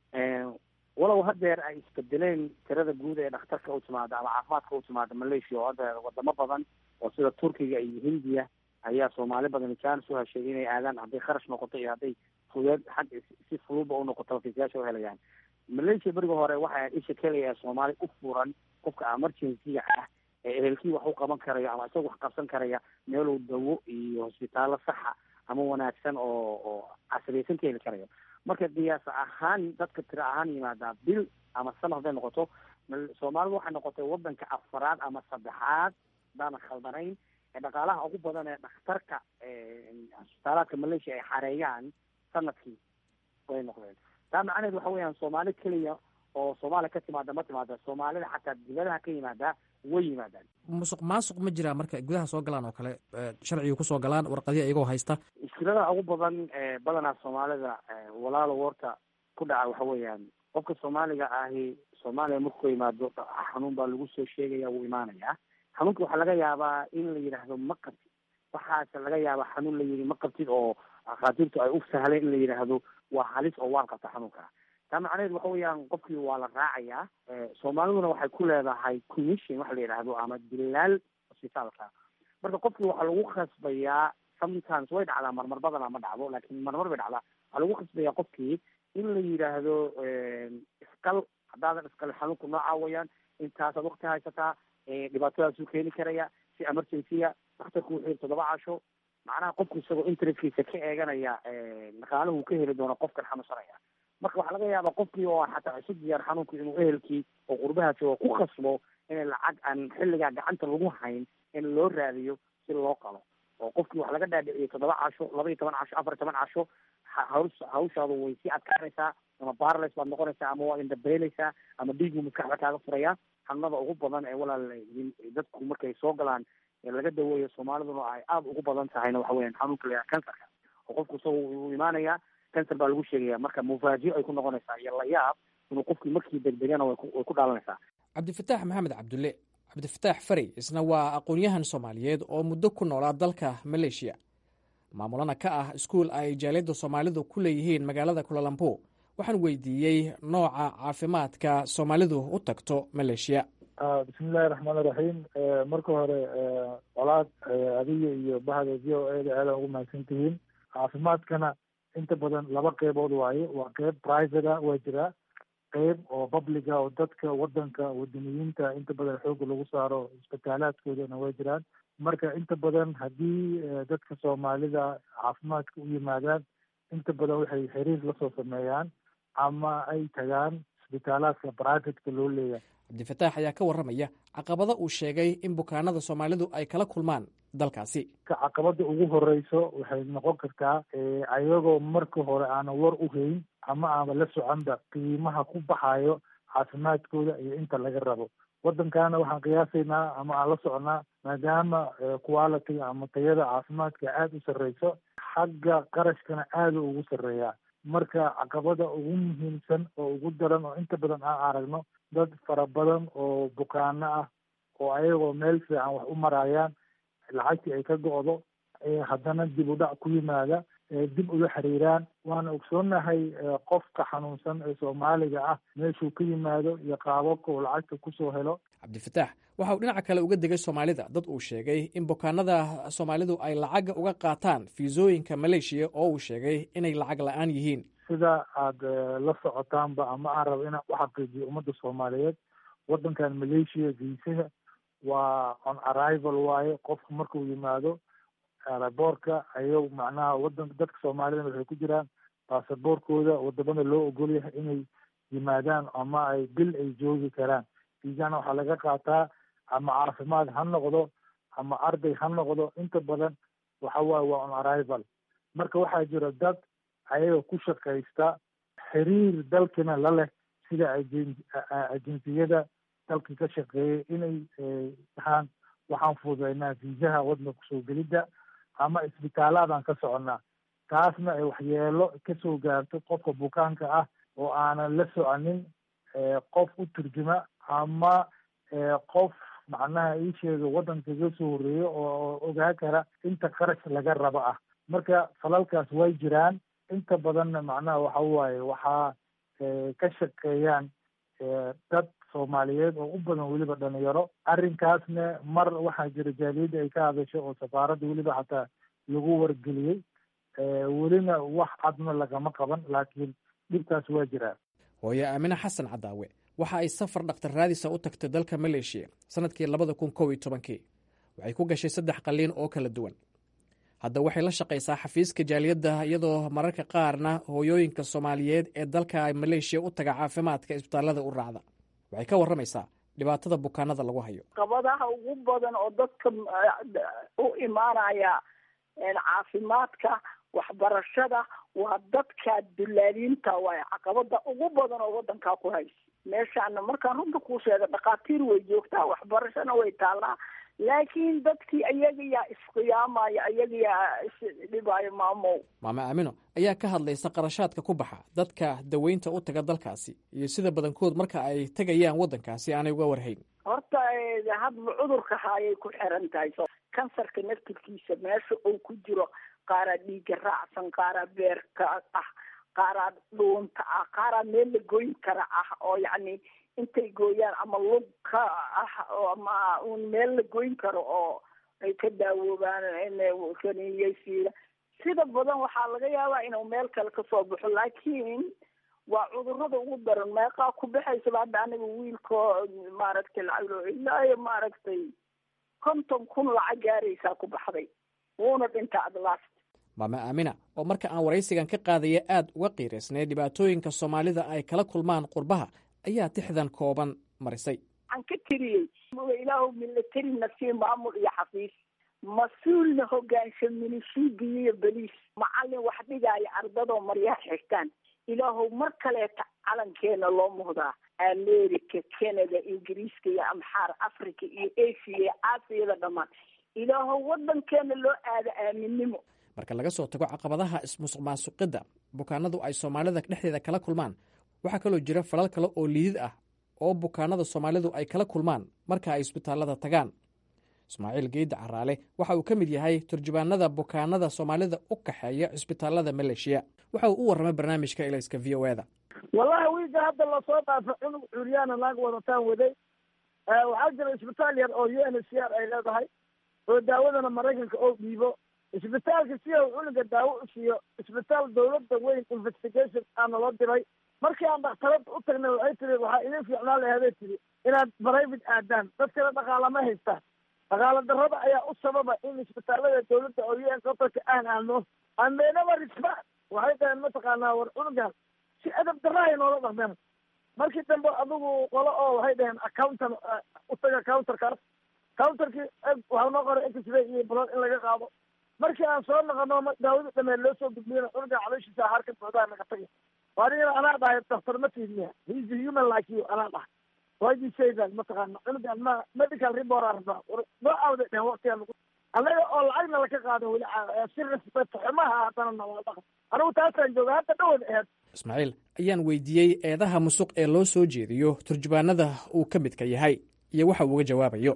walow haddeer ay isbedeleen tirada guud ee dhakhtarka u timaada ama caafimaadka u timaada malaysia oo hadda wadamo badan oo sida turkiga iyo hindiya ayaa soomaali badan jaanis u heshay inay aadaan hadday kharash noqoto iyo hadday fudeed xag si fududba u noqoto fiisayaasha u helayaan malaysia beriga hore waxay isha keliya ee soomaali u furan qofka emergency-ga ah ee ehelkii wax u qaban karayo ama isaga wax qabsan karaya meeluu dawo iyo hosbitaallo saxa ama wanaagsan oo oo casriyaysan ka heli karayo marka qiyaas ahaan dadka tiro ahaan yimaadaa bil ama sanad hadday noqoto soomaalidu waxay noqotay wadanka afaraad ama saddexaad hadaanan khaldanayn ee dhaqaalaha ugu badan ee dhakhtarka hosbitaalaadka malaysia ay xareeyaan sanadkii way noqdeen taa macnaheed waxa weeyaan soomaali keliya oo soomaaliya ka timaada ma timaada soomaalida xataa dibadaha ka yimaada way yimaadaan musuq maasuq ma jiraa marka gudaha soo galaan oo kale sharciga kusoo galaan warqadiya iyagoo haysta mushkilada ugu badan badanaa soomaalida walaalo warta ku dhaca waxa weeyaan qofka soomaaliga ahi soomaaliya markuu yimaado xanuun baa lagu soo sheegaya wuu imaanayaa xanuunka waxaa laga yaabaa in la yidhaahdo ma qabtid waxaase laga yaabaa xanuun la yidhi ma qabtid oo akhaatiirtu ay u sahleen in la yidhaahdo waa halis oo waan qabta xanuunka taa macnaheed waxa weeyaan qofkii waa la raacayaa soomaaliduna waxay ku leedahay commission waxa la yidhaahdo ama dilaal hosbitaalka marka qofkii waxaa lagu khasbayaa sometimes way dhacdaa marmar badana ma dhacdo laakiin marmar bay dhacdaa waxaa lagu khasbayaa qofkii in la yidhaahdo iskal haddaadan iskalin xanuunku noocaa weyaan intaasaad wakti haysataa dhibaatadaasuu keeni karaya si emergency-a dhakhtarku wuxuu yiri toddoba casho macnaha qofku isagoo interestkiisa ka eeganaya dhaqaalahu ka heli doono qofkan xanuunsanaya marka waxaa laga yaabaa qofkii oo xataa isu diyaar xanuunku inuu ehelkii oo qurbaha joogo ku khasbo in lacag aan xilligaa gacanta lagu hayn in loo raadiyo si loo qalo oo qofkii wax laga dhaadhiciyay toddoba casho laba iyo toban casho afar iyo toban casho haws hawshaadu way sii adkaanaysaa ama barles baad noqonaysaa ama waa indhabeeleysaa ama dhiigu maskaxda kaaga furaya xanuunada ugu badan ee walaal dadku markay soo galaan laga daweeyo soomaaliduna ay aada ugu badan tahayna waxa weyan xanuunka la kansarka oo qofku isaga uu imaanaya cancer baa lagu sheegaya marka mufaajiyo ay ku noqonaysaa iyo layaab inuu qofkii markii degdegana way ku dhaalanaysaa cabdifataax maxamed cabdulle cabdifataax fari isna waa aqoon-yahan soomaaliyeed oo muddo ku noolaa dalka maleeshiya maamulana ka ah iskuul ay jaaliyadda soomaalidu ku leeyihiin magaalada kulalambo waxaan weydiiyey nooca caafimaadka soomaalidu u tagto maleeshiya bismillahi raxmaan iraxiim marka hore colaad adiga iyo bahda v o e da aadan ugu mahadsan tihiin caafimaadkana inta badan laba qeybood waaye waa qeyb private-a waa jiraa qeyb oo publica oo dadka wadanka wadaniyiinta inta badan xooga lagu saaro isbitaalaadkoodana waa jiraan marka inta badan haddii dadka soomaalida caafimaadka u yimaadaan inta badan waxay xiriir lasoo sameeyaan ama ay tagaan isbitaalaadka privateka loo leeyahay cabdifataax ayaa ka warramaya caqabada uu sheegay in bukaanada soomaalidu ay kala kulmaan dalkaasi caqabada ugu horeyso waxay noqon kartaa ayagoo marka hore aanan war u hayn ama aanba la soconba qiimaha ku baxayo caafimaadkooda iyo inta laga rabo waddankaana waxaan qiyaasaynaa ama aan la soconaa maadaama quality ama tayada caafimaadka aada u sarreyso xagga qarashkana aada ugu sarreeyaa marka caqabada ugu muhiimsan oo ugu daran oo inta badan aan aragno dad fara badan oo bukaano ah oo ayagoo meel fiican wax u marayaan lacagtii ay ka go-do haddana dib u dhac ku yimaada dib uga xiriiraan waana ogsoonahay qofka xanuunsan ee soomaaliga ah meeshuu ka yimaado iyo qaababka uu lacagta kusoo helo cabdifataax waxa uu dhinaca kale uga degay soomaalida dad uu sheegay in bukaanada soomaalidu ay lacagga uga qaataan fiisooyinka maleeshiya oo uu sheegay inay lacag la-aan yihiin sida aada la socotaanba ama aan rabo inaan u xaqiijiyo ummadda soomaaliyeed waddankan maleeshiya viisaha waa on arrival waaye qofku markuu yimaado aeroboortka ayaw macnaha wadanka dadka soomaalida waxay ku jiraan baasaboorkooda wadamada loo ogol yahay inay yimaadaan ama ay bil ay joogi karaan viisana waxaa laga qaataa ama caafimaad ha noqdo ama arday ha noqdo inta badan waxa waaye waa on arrival marka waxaa jira dad ayaga ku shaqaysta xiriir dalkina la leh sida ajen ajensiyada dalka ka shaqeeyay inay dhahaan waxaan fududeynaa viisaha waddanka kusoo gelidda ama isbitaalaadaan ka soconnaa taasna ay waxyeelo kasoo gaarto qofka bukaanka ah oo aanan la soconin qof u turjuma ama qof macnaha ii sheega waddanka kaga soo horreeyo oo ogaa kara inta qarash laga rabo ah marka falalkaas way jiraan inta badanna macnaha waxa waaye waxaa ka shaqeeyaan dad soomaaliyeed oo u badan weliba dhalinyaro arrinkaasna mar waxaa jira jaaliyadda ay ka hadasho oo safaaradda weliba xataa lagu wargeliyey welina wax cadna lagama qaban laakiin dhibkaas waa jiraa hooye aamine xasan cadaawe waxa ay safar dhakhtar raadisa u tagtay dalka maleeshiya sanadkii labada kun kow iyo tobankii waxay ku gashay saddex qalliin oo kala duwan hadda waxay la shaqaysaa xafiiska jaaliyadda iyadoo mararka qaarna hooyooyinka soomaaliyeed ee dalka maleeshiya u taga caafimaadka isbitaallada u raacda waxay ka warramaysaa dhibaatada bukaanada lagu hayo qabadaha ugu badan oo dadka u imaanaya caafimaadka waxbarashada waa dadka dulaaliinta waay caqabada ugu badan oo wadankaa ku haysa meeshaana markaan runta kuu sheega dhakhaatiir way joogtaa waxbarashana way taallaa laakiin dadkii ayaga yaa isqiyaamaya ayaga yaa isdhibaayo maamow maame aamino ayaa ka hadlaysa qarashaadka ku baxa dadka daweynta u taga dalkaasi iyo sida badankood marka ay tegayaan waddankaasi aanay uga warhayn horta hadba cudurka haayay ku xiran tahay kansarka naftirkiisa meesha uu ku jiro qaaraa dhiiga raacsan qaaraa beerka ah qaaraa dhuunta ah qaaraa meel la goyn kara ah oo yacni intay gooyaan ama lug ka ah ama un meel la goyn karo oo ay ka daawoobaan kaniyeysiida sida badan waxaa laga yaabaa inuu meel kale kasoo baxo laakiin waa cudurada ugu daran meeqaa ku baxaysaba hadda aniga wiilko maaragtay lacag ilaayo maaragtay konton kun lacag gaaraysaa ku baxday wuuna dhinta adlast maame aamina oo marka aan waraysigan ka qaadaya aad uga qiiraysnay dhibaatooyinka soomaalida ay kala kulmaan qurbaha ayaa tixdan kooban marisay waxaan ka tiriyey ilaahu milatari nafsiye maamul iyo xafiis mas-uulna hogaansha minishiigiyo iyo beliis macalin wax dhigaayo ardadoo maryaha xigtaan ilaahow mar kaleeta calankeena loo muhdaa america canada ingiriiska iyo amxaar africa iyo asia iyo aasiyada dhammaan ilaahow wadankeena loo aada aaminnimo marka laga soo tago caqabadaha ismusuq maasuqidda bukaanadu ay soomaalida dhexdeeda kala kulmaan waxaa kaloo jira falal kale oo liidid ah oo bukaanada soomaalidu ay kala kulmaan marka ay isbitaallada tagaan ismaaciil geydda caraale waxa uu ka mid yahay turjubaanada bukaanada soomaalida u kaxeeya cisbitaallada maleeshiya waxa uu u warramay barnaamijka ilayska v o eda wallahi wiiga hadda lasoo dhaafo cunug curyaana naag wadataan waday waxaa jira isbitaal yar oo u n h c r ay leedahay oo daawadana maraykanka oo dhiibo isbitaalka si uu cunuga daawo u siiyo isbitaal dawladda weyn investigation aana loo diray markii aan dhakhtarada u tagnay waxay tiri waxaa idin fiicnaan laheeday tiri inaad private aadaan dadkana dhaqaala ma haystaan dhaqaala darrada ayaa u sababa in isbitaalada dawladda oo u n qatarka aan aadno andeynaba risba waxay dhaheen mataqaanaa war cunugan si adab darrahay noola dhaqmeen markii dambe adigu qolo oo waxay dhaheen accountan u taga counterkaas counterkii waxaa noo qoray x-ray iyo blood in laga qaado markii aan soo noqono daawada dhameen loo soo gudbiyena cunuga calooshiisa haar ka buuxdaa naga tagay anigana anaa dhahay daktar ma tiidniya heis a human like you anaa dhahay why do you say that mataqaana cunugan ma medical report aan rabnaa noo aawday dhehen waqtigaa lagu annaga oo lacagna laka qaado weli si respect xumaha haddana nawaa dhaqan anigu taasaan jooga hadda dhawad aheed ismaaciil ayaan weydiiyey eedaha musuq ee loo soo jeediyo turjubaanada uu ka midka yahay iyo waxa uu uga jawaabayo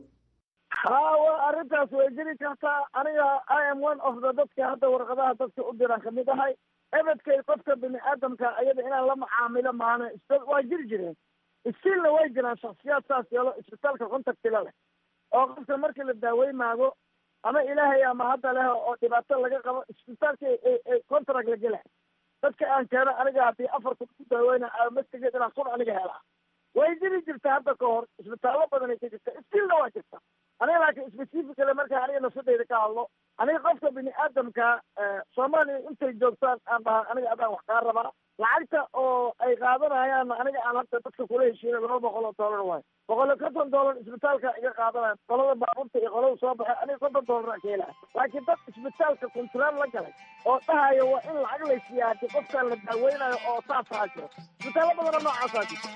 ha wa arrintaas way jiri kartaa aniga i am one of the dadka hadda warqadaha dadka u diraan kamid ahay ebedkay qofka bini aadamka ayada inaan la macaamilo maana waa jiri jireen stiilna way jiraan shaksiyaad saas yeelo isbitaalka contactila leh oo qofka markii la daaweymaago ama ilaahay ama hadda leh oo dhibaato laga qabo isbitaalka contract la gela dadka aan keeno aniga haddii afar kun ku daaweyna mastigeed inaan kun aniga helaa way jiri jirta hadda ka hor isbitaallo badan ay ka jirta stiilna waa jirta aniga laakiin specifically markaa aniga nafsadeyda ka hadlo aniga qofka bini aadamka soomaaliya intay joogtaan aan dhaha aniga adaan wax kaa rabaa lacagta oo ay qaadanayaan aniga aan hadda dadka kula heshiina laba boqol oo dollar waayo boqol iyo konton dollar isbitaalka iga qaadanaya qolada baabuurta iyo qolada soo baxay aniga konton dollar aan ka helaya laakiin dad isbitaalka kontraal la galay oo dhahaya waa in lacag laysiiya haddii qofkaan la daaweynayo oo saasaa jiro isbitaallo badana noocaasaa jirta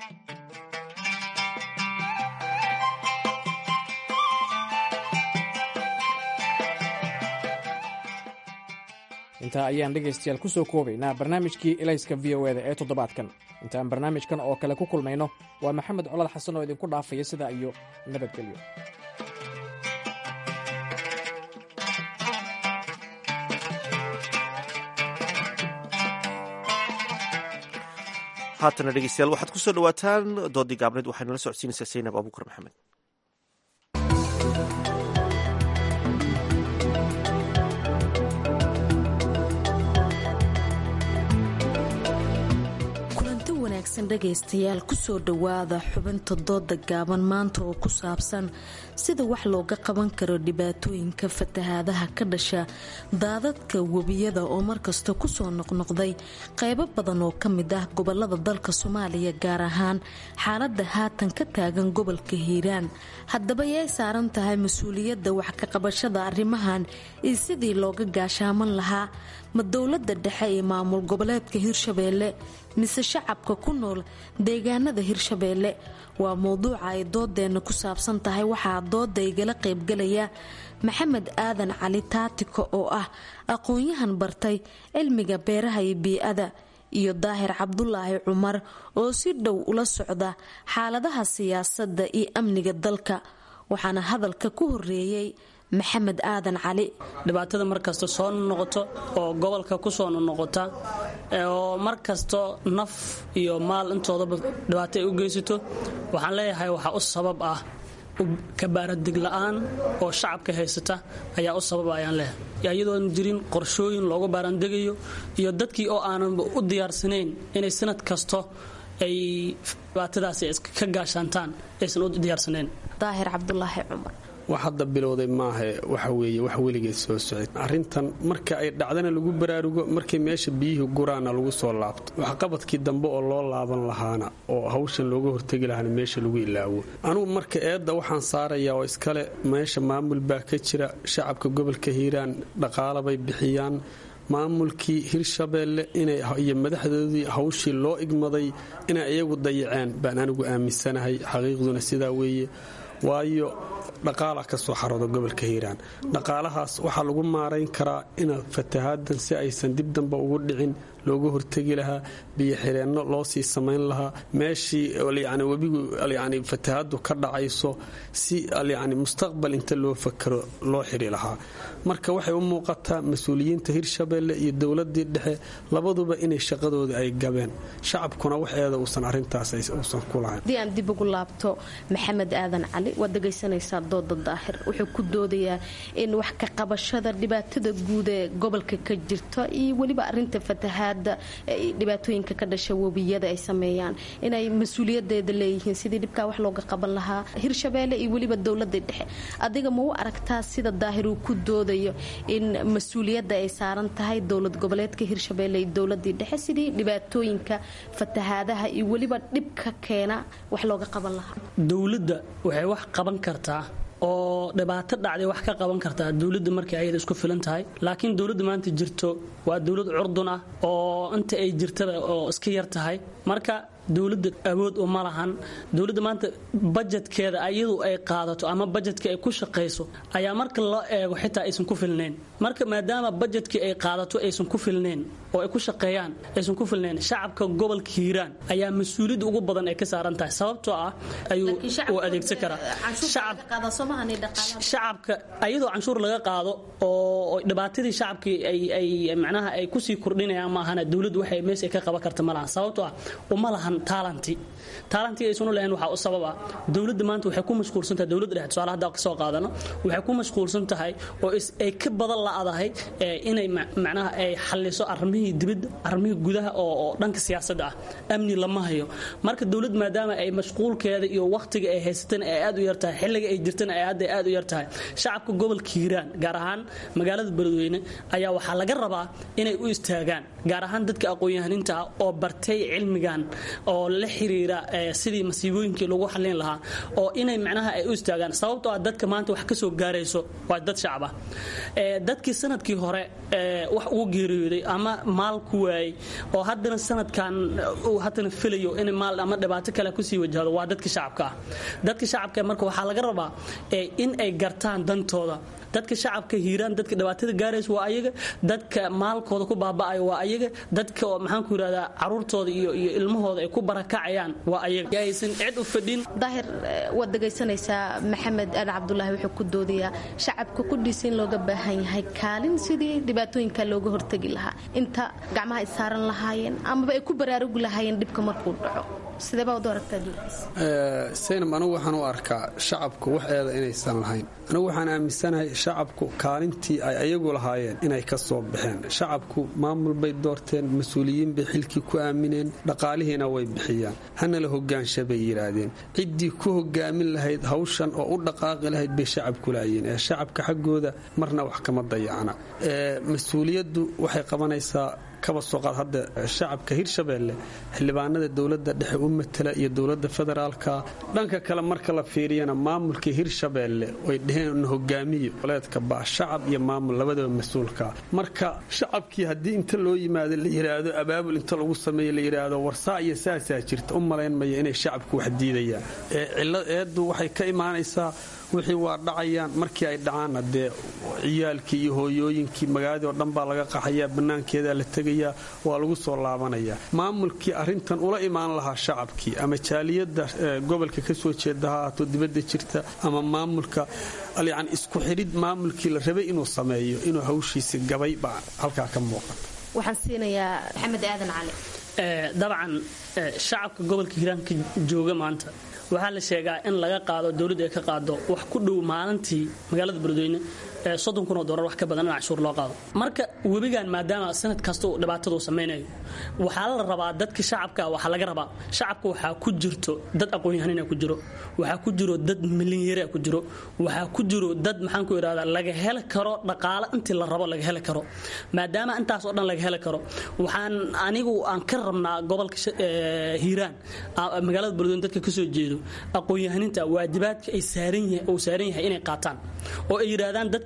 intaa ayaan dhegaystayaal ku soo koobaynaa barnaamijkii elayska v o eda ee toddobaadkan intaan barnaamijkan oo kale ku kulmayno waa maxamed colad xasan oo idinku dhaafaya sidaa iyo nabadgelyo haatana dhegeystayaal waxaad ku soo dhawaataan doodii gaabneed waxayna la socodsiinaysaa saynab abuukar maxamed dhegaystayaal kusoo dhowaada xubinta dooda gaaban maanta oo ku saabsan sida wax looga qaban karo dhibaatooyinka fatahaadaha ka dhasha daadadka webiyada oo markasta kusoo noqnoqday qaybo badan oo ka mid ah gobolada dalka soomaaliya gaar ahaan xaalada haatan ka taagan gobolka hiiraan haddaba yay saaran tahay mas-uuliyadda wax ka qabashada arrimahan iyo sidii looga gaashaaman lahaa ma dowlada dhexe ee maamul goboleedka hirshabeelle mise shacabka ku nool deegaanada hirshabeelle waa mowduuca ay doodeenna ku saabsan tahay waxaa dooda igala qaybgalaya maxamed aadan cali taatiko oo ah aqoon-yahan bartay cilmiga beeraha iyo bii-ada iyo daahir cabdulaahi cumar oo si dhow ula socda xaaladaha siyaasadda iyo amniga dalka waxaana hadalka ku horeeyey maxamed aadan cali dhibaatada markasta soo noqoto oo gobolka kusoo noqota oo markasto naf iyo maal intoodaba dhibaato ay u geysato waxaan leeyahay waxaa u sabab ah kabaaradeg la-aan oo shacabka haysata ayaa u sababa ayaan leeyahay iyadoon jirin qorshooyin loogu baarandegayo iyo dadkii oo aananba u diyaarsanayn inay sanad kasto ay dhibaatadaasi ka gaashaantaan aysan u diyaarsanayn daahir cabdulaahi cumar wax hadda bilowday maaha waxa weeye wax weligeed soo socday arrintan marka ay dhacdana lagu baraarugo markay meesha biyihii guraana lagu soo laabto waxqabadkii dambe oo loo laaban lahaana oo hawshan looga hortegi lahaana meesha lagu ilaawo anugu marka eedda waxaan saarayaa oo iskale meesha maamul baa ka jira shacabka gobolka hiiraan dhaqaalabay bixiyaan maamulkii hirshabeelle iyo madaxdoodii hawshii loo igmaday inay iyagu dayaceen baan anigu aaminsanahay xaqiiqduna sidaa weeye waayo dhaqaala ka soo xarooda gobolka hiiraan dhaqaalahaas waxaa lagu maarayn karaa ina fatahaadan si aysan dib damba ugu dhicin looga hortegi lahaa biyo xireenno loo sii samayn lahaa meeshii yani webigu yani fatahaadu ka dhacayso si yani mustaqbal inta loo fakaro loo xiri lahaa marka waxay u muuqataa mas-uuliyiinta hirshabeelle iyo dowladii dhexe labaduba inay shaqadooda ay gabeen shacabkuna waxeeda uusan arintaas uusan ku lahayn haddii aan dib ugu laabto maxamed aadan cali waad dhegaysanaysaa dooda daahir wuxuu ku doodayaa in wax ka qabashada dhibaatada guud ee gobolka ka jirta iyo weliba arinta fatahaad dhibaatooyinka ka dhasha webiyada ay sameeyaan inay mas-uuliyadeeda leeyihiin sidii dhibkaa wax looga qaban lahaa hirshabeelle iyo weliba dowlada dhexe adiga ma u aragtaa sida daahir uu ku doodayo in mas-uuliyadda ay saaran tahay dowlad goboleedka hirshabeelle iyo dowladii dhexe sidii dhibaatooyinka fatahaadaha iyo weliba dhibka keena wax looga qaban lahaa dowladda waxay wax qaban kartaa oo dhibaato dhacday wax ka qaban kartaa dowladda markay ayada isku filan tahay laakiin dowladda maanta jirto waa dowlad curdun ah oo inta ay jirtada oo iska yar tahay marka dowladda awood uma lahan dowladda maanta bajetkeeda ayadu ay qaadato ama bajetka ay ku shaqayso ayaa marka loo eego xitaa aysan ku filnayn marka maadaama bajetkii ay qaadato aysan ku filnayn oo ay ku shaqeeyaan aysan ku filnayn shacabka gobolka hiiraan ayaa mas-uuliyadda ugu badan ay ka saaran tahay sababtoo ah ayuu u adeegsan karaa shacabka ayadoo canshuur laga qaado oo dhibaatadii shacabkii ay macnaha ay kusii kordhinayaan maahana dowladdu waxay meesha ka qaban karta ma lahan sababtoo ah uma lahan taalanti taalantii aysunu lahayn waxaa u sabab ah dowladda maanta waxay ku mashquulsan tahay dowladda dhexe tusaale hadda kasoo qaadano waxay ku mashquulsan tahay oo ay ka badan la'adahay inay macnaha ay xalliso arrimihii dibadda arrimihii gudaha oo dhanka siyaasadda ah amni lama hayo marka dowlad maadaama ay mashquulkeeda iyo wakhtiga ay haysatana ay aad u yar tahay xilliga ay jirtana ay hadda aad u yar tahay shacabka gobolka hiiraan gaar ahaan magaalada beledweyne ayaa waxaa laga rabaa inay u istaagaan gaar ahaan dadka aqoon-yahaninta ah oo bartay cilmigan oo la xiriira sidii masiibooyinkii lagu xallin lahaa oo inay macnaha ay u istaagaan sababtoo ah dadka maanta wax ka soo gaarayso waa dad shacab ah dadkii sanadkii hore wax ugu geeriyooday ama maal ku waayey oo haddana sanadkan uu haddana filayo in maal ama dhibaato kale kusii wajahdo waa dadka shacabka ah dadka shacabka marka waxaa laga rabaa in ay gartaan dantooda dadka shacabka hiiraan dadka dhibaatada gaaraysa waa ayaga dadka maalkooda ku baaba'ayo waa ayaga dadka maxaan ku yidhahdaa caruurtooda iyo iyo ilmahooda ay ku barakacayaan waa ayaga aysan cid u fadhin daahir waad dhegaysanaysaa maxamed ali cabdulaahi wuxuu ku doodayaa shacabka ku dhiisa in looga baahan yahay kaalin sidii dhibaatooyinka looga hortegi lahaa inta gacmaha ay saaran lahaayeen amaba ay ku baraarugi lahaayeen dhibka markuu dhaco saynab anigu waxaan u arkaa shacabku wax eeda inaysan lahayn anigu waxaan aaminsanahay shacabku kaalintii ay ayagu lahaayeen inay ka soo baxeen shacabku maamul bay doorteen mas-uuliyiin bay xilkii ku aamineen dhaqaalihiina way bixiyaan hana la hogaansha bay yidhaahdeen ciddii ku hogaamin lahayd hawshan oo u dhaqaaqi lahayd bay shacabku laayeen ee shacabka xaggooda marna wax kama dayacna mas-uuliyaddu waxay qabanaysaa kaba soo qaad hadda shacabka hirshabeelle xildhibaanada dowladda dhexe u matala iyo dowladda federaalka dhanka kale marka la fiiriyana maamulka hirshabeelle way dheheen hogaamiyo goleedka baa shacab iyo maamul labadaba mas-uulka marka shacabkii haddii inta loo yimaado la yidhaahdo abaabul inta lagu sameeyo la yidhaahdo warsaa iyo saasaa jirta u malaynmaya inay shacabku wax diidayaan ee cillad eeddu waxay ka imaanaysaa wixii waa dhacayaan markii ay dhacaanna dee ciyaalkii iyo hooyooyinkii magaaladii oo dhan baa laga qaxayaa bannaankeedaa la tegayaa waa lagu soo laabanayaa maamulkii arrintan ula imaan lahaa shacabkii ama jaaliyadda gobolka ka soo jeeda ha ahaato dibadda jirta ama maamulka yani isku xidhid maamulkii la rabay inuu sameeyo inuu hawshiisi gabay baa halkaa ka muuqata waxaan siinayaa maxamed aadan cali dabcan shacabka gobolka hiiraanka jooga maanta waxaa la sheegaa in laga qaado dowladda ay ka qaado wax ku dhow maalintii magaalada beledweyne soddon kun oo doolar wax ka badan in canshuur loo qaado marka webigan maadaama sanad kasta uu dhibaatada uu samaynayo waxaa la rabaa dadka shacabka waxaa laga rabaa shacabka waxaa ku jirto dad aqoon-yahanina ku jiro waxaa ku jiro dad milinyara ku jiro waxaa ku jiro dad maxaan ku idhahdaa laga heli karo dhaqaalo intii la rabo laga heli karo maadaama intaas oo dhan laga heli karo waxaan anigu aan ka rabnaa gobolka hiiraan magaalada beledweyne dadka kasoo jeedo aqoon-yahaninta waajibaadka ay saaran uu saaran yahay inay qaataan oo ay yidhaahdaan dadka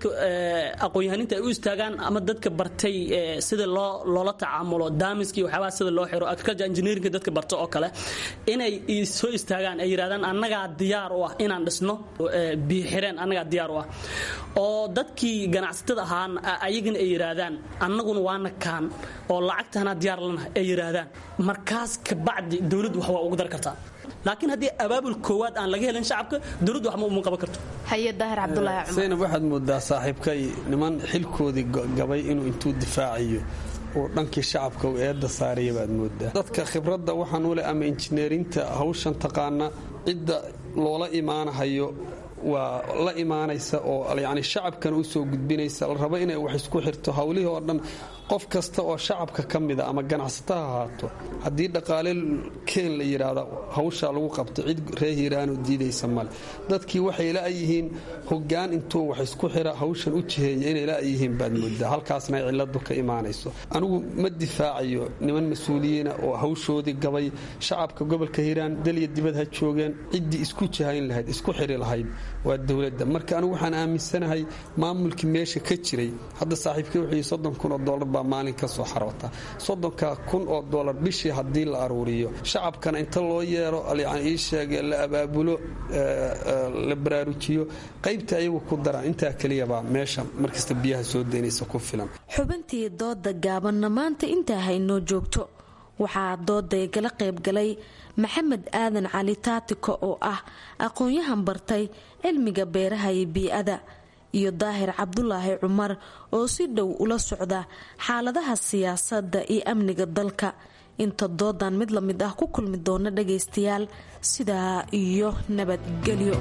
dadka aqoon-yahaninta ay u istaagaan ama dadka bartay sida loo loola tacaamulo daamiska iyo waxyaabaha sida loo xiro agriculture engineeringa dadka barta oo kale inay soo istaagaan ay yidhahdaan annagaa diyaar u ah inaan dhisno biixireen annagaa diyaar u ah oo dadkii ganacsatada ahaan ayagana ay yidhaahdaan annaguna waana kaan oo lacagtaana diyaar lanahay ay yidhaahdaan markaas kabacdi dowladdu wax waa ugu dar kartaa laakiin haddii abaabul koowaad aan laga helin shacabka dowladdu waxma uma qaban karto haye daahir cabdulaahi cumar zaynab waxaad moodaa saaxiibkay niman xilkoodii gabay inuu intuu difaacayo uu dhankii shacabka uu eedda saaraya baad moodaa dadka khibradda waxaan u leh ama injineerinta hawshan taqaana cidda loola imaanahayo waa la imaanaysa oo yani shacabkana u soo gudbinaysa la rabo inay wax isku xirto hawlihii oo dhan qof kasta oo shacabka ka mida ama ganacsato ha ahaato haddii dhaqaale keen la yidhaahda hawshaa lagu qabto cid ree hiiraanoo diidaysa male dadkii waxay la-yihiin hogaan intuu wax isku xira hawshan u jiheeya inay la-yihiin baad moodaa halkaasna ay ciladu ka imaanayso anigu ma difaacayo niman mas-uuliyiina oo hawshoodii gabay shacabka gobolka hiiraan dalya dibad ha joogeen ciddii isku jihayn lahayd isku xiri lahayd waa dowladda marka anigu waxaan aaminsanahay maamulkii meesha ka jiray hadda saaxiibkii wuxuu soddon kun oo doolar baa maalin ka soo xaroota soddonka kun oo doolar bishii haddii la aruuriyo shacabkana inta loo yeero yani ii sheege la abaabulo la baraarujiyo qaybta ayagu ku daraan intaa keliyabaa meesha markasta biyaha soo daynaysa ku filan xubintii dooda gaabanna maanta intaa haynoo joogto waxaa dooday gala qaybgalay maxamed aadan cali taatiko oo ah aqoon-yahan bartay cilmiga beeraha iyo bii-ada iyo daahir cabdulaahi cumar oo si dhow ula socda xaaladaha siyaasadda iyo amniga dalka inta doodan mid la mid ah ku kulmi doona dhagaystayaal sidaa iyo nabadgelyo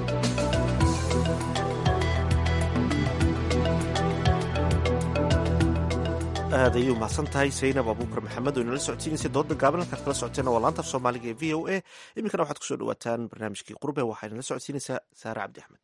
aad ayay umahadsan tahay saynab abuukar maxamed oo inala socodsiinaysa dooda gaaban halkaad kala socoteena waa laanta af soomaaliga ee v o a iminkana waxaad kusoo dhawaataan barnaamijkii qurbe waxaa inala socodsiinaysaa saare cabdi axmed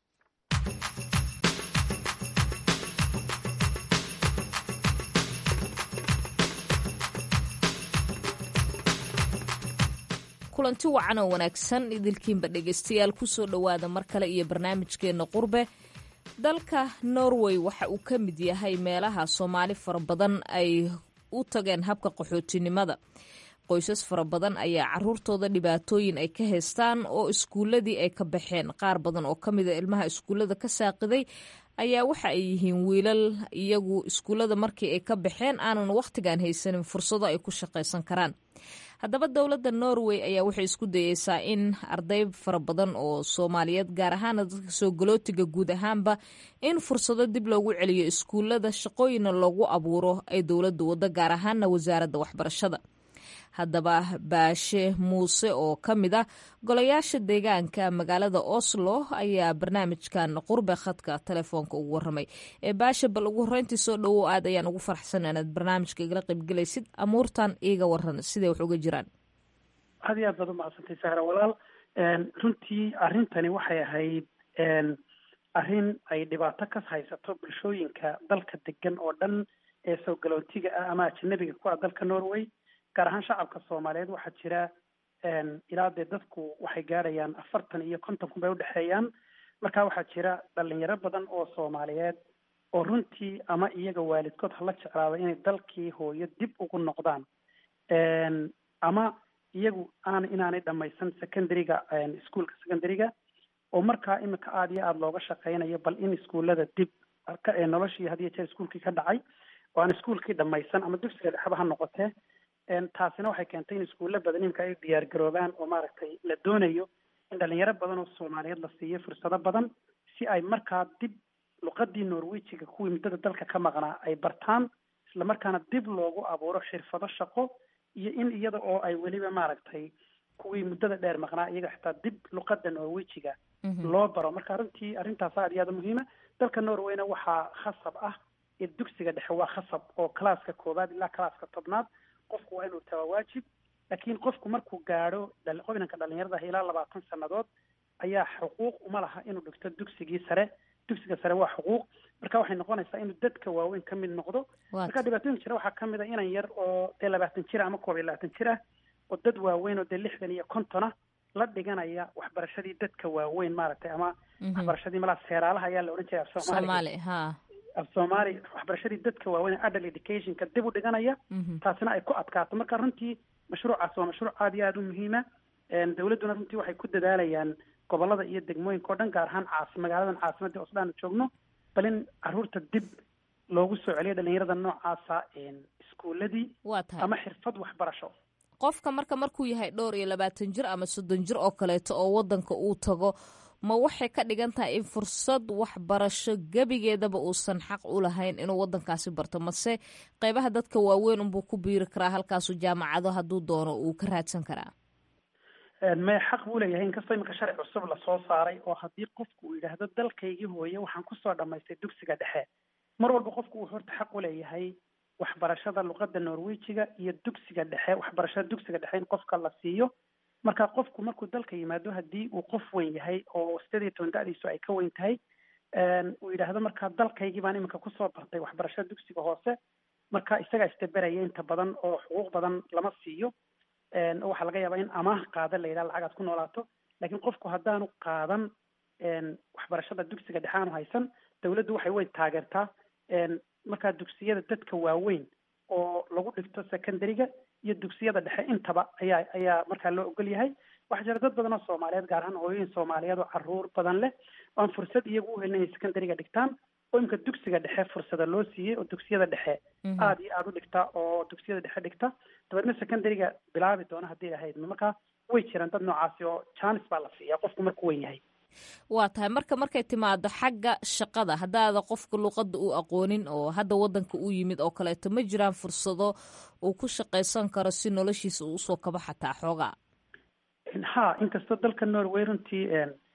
kulanti wacan oo wanaagsan idilkiinba dhegaystayaal kusoo dhowaada mar kale iyo barnaamijkeenna qurbe dalka norway waxa uu ka mid yahay meelaha soomaali fara badan ay u tageen habka qaxootinimada qoysas fara badan ayaa caruurtooda dhibaatooyin ay ka haystaan oo iskuuladii ay ka baxeen qaar badan oo ka mida ilmaha iskuullada ka saaqiday ayaa waxa ay yihiin wiilal iyagu iskuullada markii ay ka baxeen aanan wakhtigan haysanin fursado ay ku shaqaysan karaan haddaba dowladda norway ayaa waxay isku dayeysaa in arday fara badan oo soomaaliyeed gaar ahaana dadka soo galootiga guud ahaanba in fursado dib loogu celiyo iskuullada shaqooyinna loogu abuuro ay dowladda waddo gaar ahaana wasaaradda waxbarashada haddaba baashe muuse oo ka mid ah golayaasha deegaanka magaalada oslo ayaa barnaamijkan qurbe khadka telefoonka ugu waramay ee baashe bal ugu horeyntii soo dhowow aad ayaan ugu farxsan inaad barnaamijka igala qaybgelaysid amuurtan iiga waran siday wax uga jiraan aad iyo aad baad umahadsantay sahra walaal runtii arrintani waxay ahayd arrin ay dhibaato ka haysato bulshooyinka dalka degan oo dhan ee soo galootiga ah ama ajanabiga ku ah dalka norway gaar ahaan shacabka soomaaliyeed waxaa jira ilaa dee dadku waxay gaadhayaan afartan iyo konton kun bay udhexeeyaan marka waxaa jira dhalinyaro badan oo soomaaliyeed oo runtii ama iyaga waalidkood hala jeclaada inay dalkii hooyo dib ugu noqdaan ama iyagu aan inaanay dhamaysan secondaryga ischoolka secondaryga oo markaa imika aada iyo aada looga shaqeynayo bal in iskuullada dib noloshii had iyo jeer iskuolkii ka dhacay oo aan iskuolkii dhamaysan ama dugsiga dhexba ha noqotee taasina waxay keentay in iskuulla badan imika ay diyaar garoobaan oo maaragtay la doonayo in dhalinyaro badan oo soomaaliyeed la siiyo fursado badan si ay markaa dib luqadii norwejiga kuwii muddada dalka ka maqnaa ay bartaan isla markaana dib loogu abuuro xirfado shaqo iyo in iyada oo ay weliba maaragtay kuwii muddada dheer maqnaa iyaga xitaa dib luqada norwejiga loo baro marka runtii arrintaas aad iyo aada muhiima dalka norwayna waxaa khasab ah in dugsiga dhexe waa khasab oo calaaska koowaad ilaa calaaska tobnaad qofku waa inuu tagaa waajib laakiin qofku markuu gaadho qobinanka dhalinyarada ah ilaa labaatan sannadood ayaa xuquuq uma laha inuu dhigto dugsigii sare dugsiga sare waa xuquuq marka waxay noqonaysaa inuu dadka waaweyn ka mid noqdo marka dhibaatooyinka jira waxaa kamid a inan yar oo dee labaatan jir ah ama koob iyo labaatan jir ah oo dad waaweyn oo dee lixdan iyo konton ah la dhiganaya waxbarashadii dadka waaweyn maaragtay ama waxbarashadii malaa seeraalaha ayaa la odhan jiray af soomaaliga ha af soomaali waxbarashadii dadka waaweyn adult educationka dib u dhiganaya taasina ay ku adkaato marka runtii mashruucaas waa mashruuc aada iyo aada u muhiima dawladduna runtii waxay ku dadaalayaan gobolada iyo degmooyinka o dhan gaar ahaan caas magaaladan caasimadda oo isla aanu joogno bal in caruurta dib loogu soo celiyo dhalinyarada noocaasa iskuuladii ama xirfad waxbarasho qofka marka markuu yahay dhowr iyo labaatan jir ama soddon jir oo kaleeto oo wadanka uu tago ma waxay ka dhigan tahay in fursad waxbarasho gebigeedaba uusan xaq u lahayn inuu wadankaasi barto mase qeybaha dadka waaweyn unbuu ku biiri karaa halkaasu jaamacado hadduu doono uu ka raadsan karaa maya xaq buu leeyahay inkastoo iminka sharci cusub lasoo saaray oo haddii qofku uu yidhaahdo dalkaygii hooye waxaan kusoo dhamaystay dugsiga dhexe mar walba qofku uu horta xaq u leeyahay waxbarashada luqadda norwejiga iyo dugsiga dhexe waxbarashada dugsiga dhexe in qofka la siiyo marka qofku markuu dalka yimaado haddii uu qof weyn yahay oo sideed iyo toban da-diisu ay ka weyn tahay uu yidhaahdo marka dalkaygii baan iminka kusoo bartay waxbarashada dugsiga hoose marka isagaa istaberaya inta badan oo xuquuq badan lama siiyo oo waxaa laga yaabaa in amaah qaada la yidhaha lacagaad ku noolaato laakiin qofku haddaanu qaadan waxbarashada dugsiga dhexe aanu haysan dawladdu waxay way taageertaa markaa dugsiyada dadka waaweyn oo lagu dhigto secondaryga iyo dugsiyada dhexe intaba ayaa ayaa markaa loo ogol yahay waxaa jira dad badan oo soomaaliyeed gaar ahaan hooyooyin soomaaliyeed oo caruur badan leh oo aan fursad iyagu u helin inay secondaryga dhigtaan oo imika dugsiga dhexe fursada loo siiyey oo dugsiyada dhexe aada iyo aada u dhigta oo dugsiyada dhexe dhigta dabeedna secondaryga bilaabi doona haddii ahayd markaa way jiraan dad noocaasi oo janis baa la siiyaa qofku markuu weyn yahay waa tahay marka markay timaado xagga shaqada haddaada qofka luqadda uu aqoonin oo hadda wadanka uu yimid oo kaleeto ma jiraan fursado uu ku shaqaysan karo si noloshiisa uu usoo kaba xataa xoogaa ha inkastoo dalka norway runtii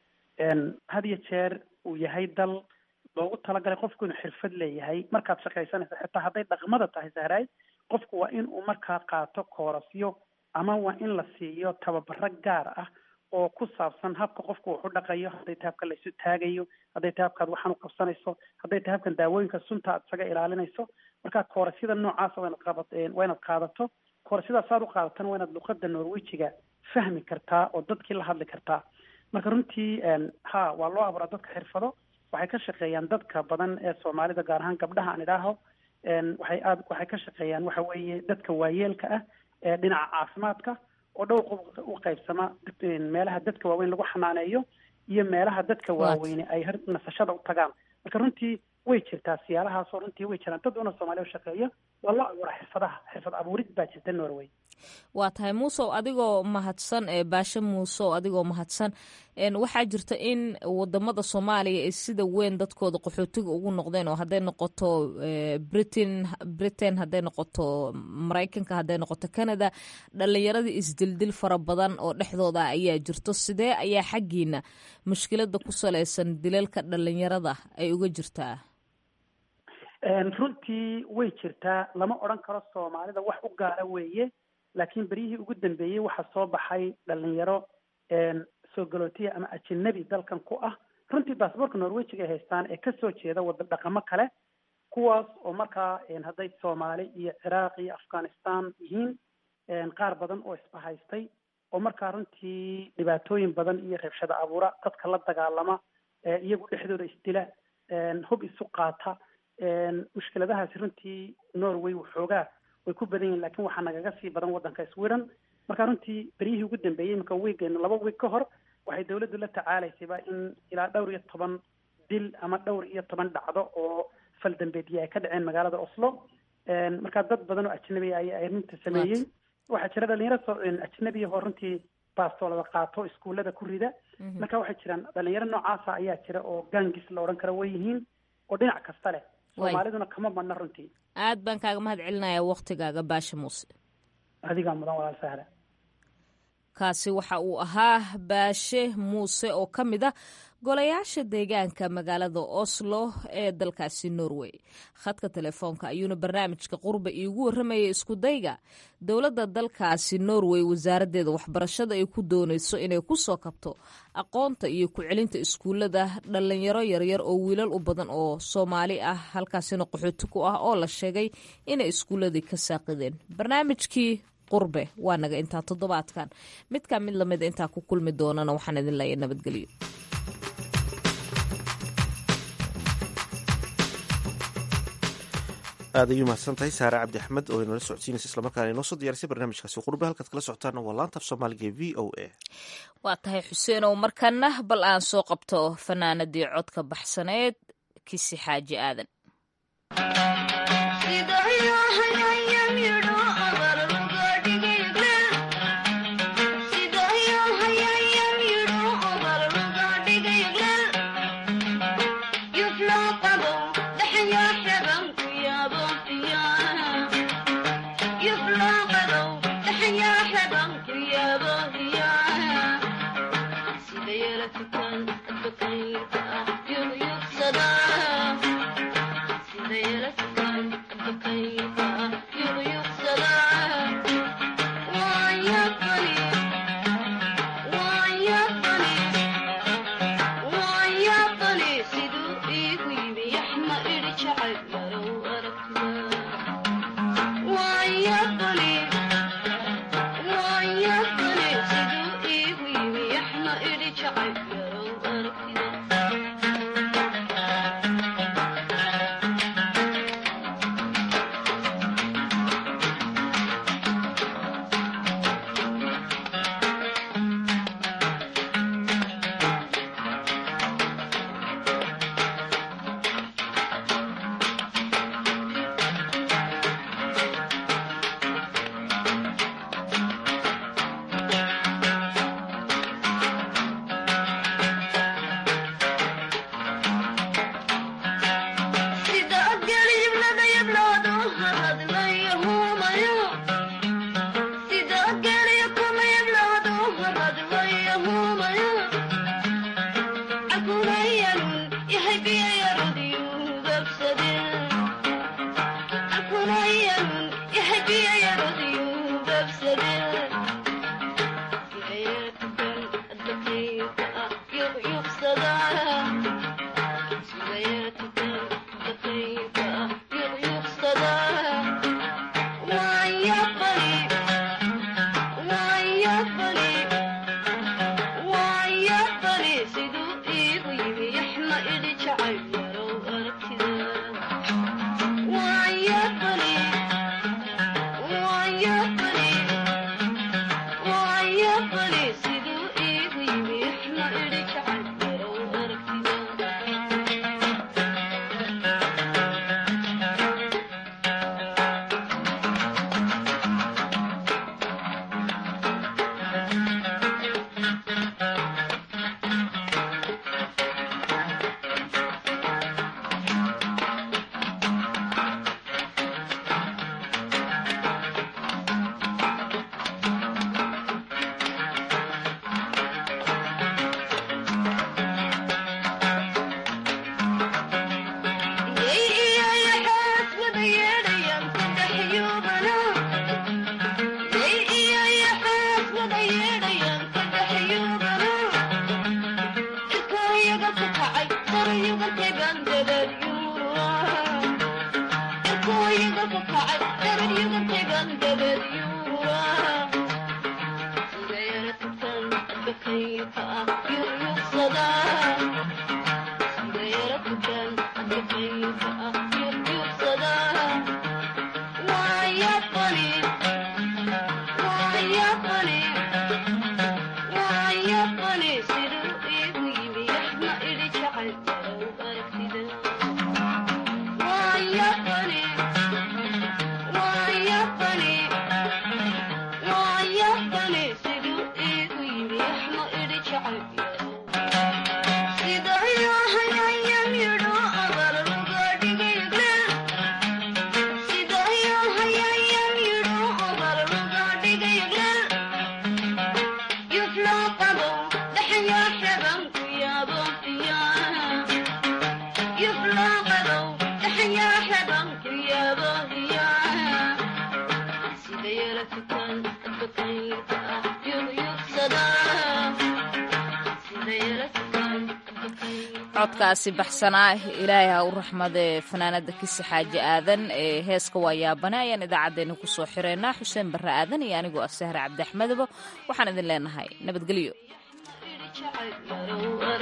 had iyo jeer uu yahay dal loogu talagalay qofku inuu xirfad leeyahay markaad shaqaysanaysa xitaa hadday dhaqmada tahay sahraay qofku waa in uu markaa qaato koorasyo ama waa in la siiyo tababaro gaar ah oo ku saabsan habka qofku wax u dhaqayo hadday tahay habka laysu taagayo hadday tahay habkaad waxaan u qabsanayso hadday tahay habkan daawooyinka sunta aad isaga ilaalinayso marka koorasyada noocaasa waa inaad qabat waa inaad qaadato koorasyadaas aad u qaadatana waa inaad luqada norwejiga fahmi kartaa oo dadkii la hadli kartaa marka runtii ha waa loo abuuraa dadka xirfado waxay ka shaqeeyaan dadka badan ee soomaalida gaar ahaan gabdhaha aan idhaaho waxay aad waxay ka shaqeeyaan waxa weeye dadka waayeelka ah ee dhinaca caafimaadka oo dhowr qof u qaybsama meelaha dadka waaweyn lagu xanaaneeyo iyo meelaha dadka waaweyne ay nasashada u tagaan marka runtii way jirtaa siyaalahaasoo runtii way jiraan dad una soomaaliya u shaqeeya waa la abuuraa xirfadaha xirfad abuurid baa jirta norway waa tahay muusow adigoo mahadsan ee baashe muusow adigoo mahadsan waxaa jirta in wadamada soomaaliya ay sida weyn dadkooda qaxootiga ugu noqdeen oo hadday noqoto britain britain hadday noqoto maraykanka hadday noqoto canada dhalinyaradii isdildil fara badan oo dhexdooda ayaa jirto sidee ayaa xaggiina mushkilada ku salaysan dilalka dhalinyarada ay uga jirtaa runtii way jirtaa lama odhan karo soomaalida wax u gaara weeye laakiin beryihii ugu dambeeyey waxaa soo baxay dhalinyaro soo galootiya ama ajinabi dalkan ku ah runtii baasboorka norwejiga ay haystaan ee kasoo jeeda wada dhaqamo kale kuwaas oo markaa hadday soomaali iyo ciraaq iyo afghanistan yihiin qaar badan oo isbahaystay oo markaa runtii dhibaatooyin badan iyo rabshada abuura dadka la dagaalama iyagu dhexdooda isdila hub isu qaata mushkiladahaasi runtii norway waxoogaa way ku badan yihin lakin waxaa nagaga sii badan wadanka sweden marka runtii beryihii ugu dambeeyey imika wiigeena laba wiig ka hor waxay dawladdu la tacaalaysayba in ilaa dhowr iyo toban dil ama dhowr iyo toban dhacdo oo fal dambeedya ay ka dhaceen magaalada oslo marka dad badan oo ajnabi ay arrinta sameeyey waxaa jira dhalinyaro ajnabiya oo runtii baastoolada qaato iskuullada ku rida marka waxay jiraan dhalinyaro noocaasa ayaa jira oo gangis la odhan karo way yihiin oo dhinac kasta leh soomaaliduna kama badna runtii aad baan kaaga mahad celinaya waktigaaga baasha muuse adigaa mudan walaal sahla kaasi waxa uu ahaa baashe muuse oo ka mid ah golayaasha deegaanka magaalada oslo ee dalkaasi norway khadka telefoonka ayuuna barnaamijka qurba iigu warramayay iskudayga dowladda dalkaasi norway wasaaraddeeda waxbarashada ay ku doonayso inay ku soo kabto aqoonta iyo ku-celinta iskuullada dhallinyaro yaryar oo wiilal u badan oo soomaali ah halkaasina qaxooti ku ah oo la sheegay inay iskuulladii ka saaqideen barnaamijkii qurbe waa naga intaa toddobaadkan midkaa mid lamida intaa ku kulmi doonana waxaan idin leeyahay nabadgelyo aad ayuu mahadsan tahay saare cabdi axmed oo inala socodsiinaysa islamarkaana inoo soo diyaarisay barnaamijkaasi qurbe halkaad kala socotaana waa laanta af soomaaliga e v o a waa tahay xuseenow markana bal aan soo qabto fanaanadii codka baxsaneed kisi xaaji aadan codkaasi baxsanaa ilaahay ha u raxmadee fanaanada kisi xaaji aadan ee heeska waa yaabane ayaan idaacaddeenna kusoo xireynaa xuseen barre aadan iyo anigoo ah sahre cabdi axmedaba waxaan idin leenahay nabadgelyo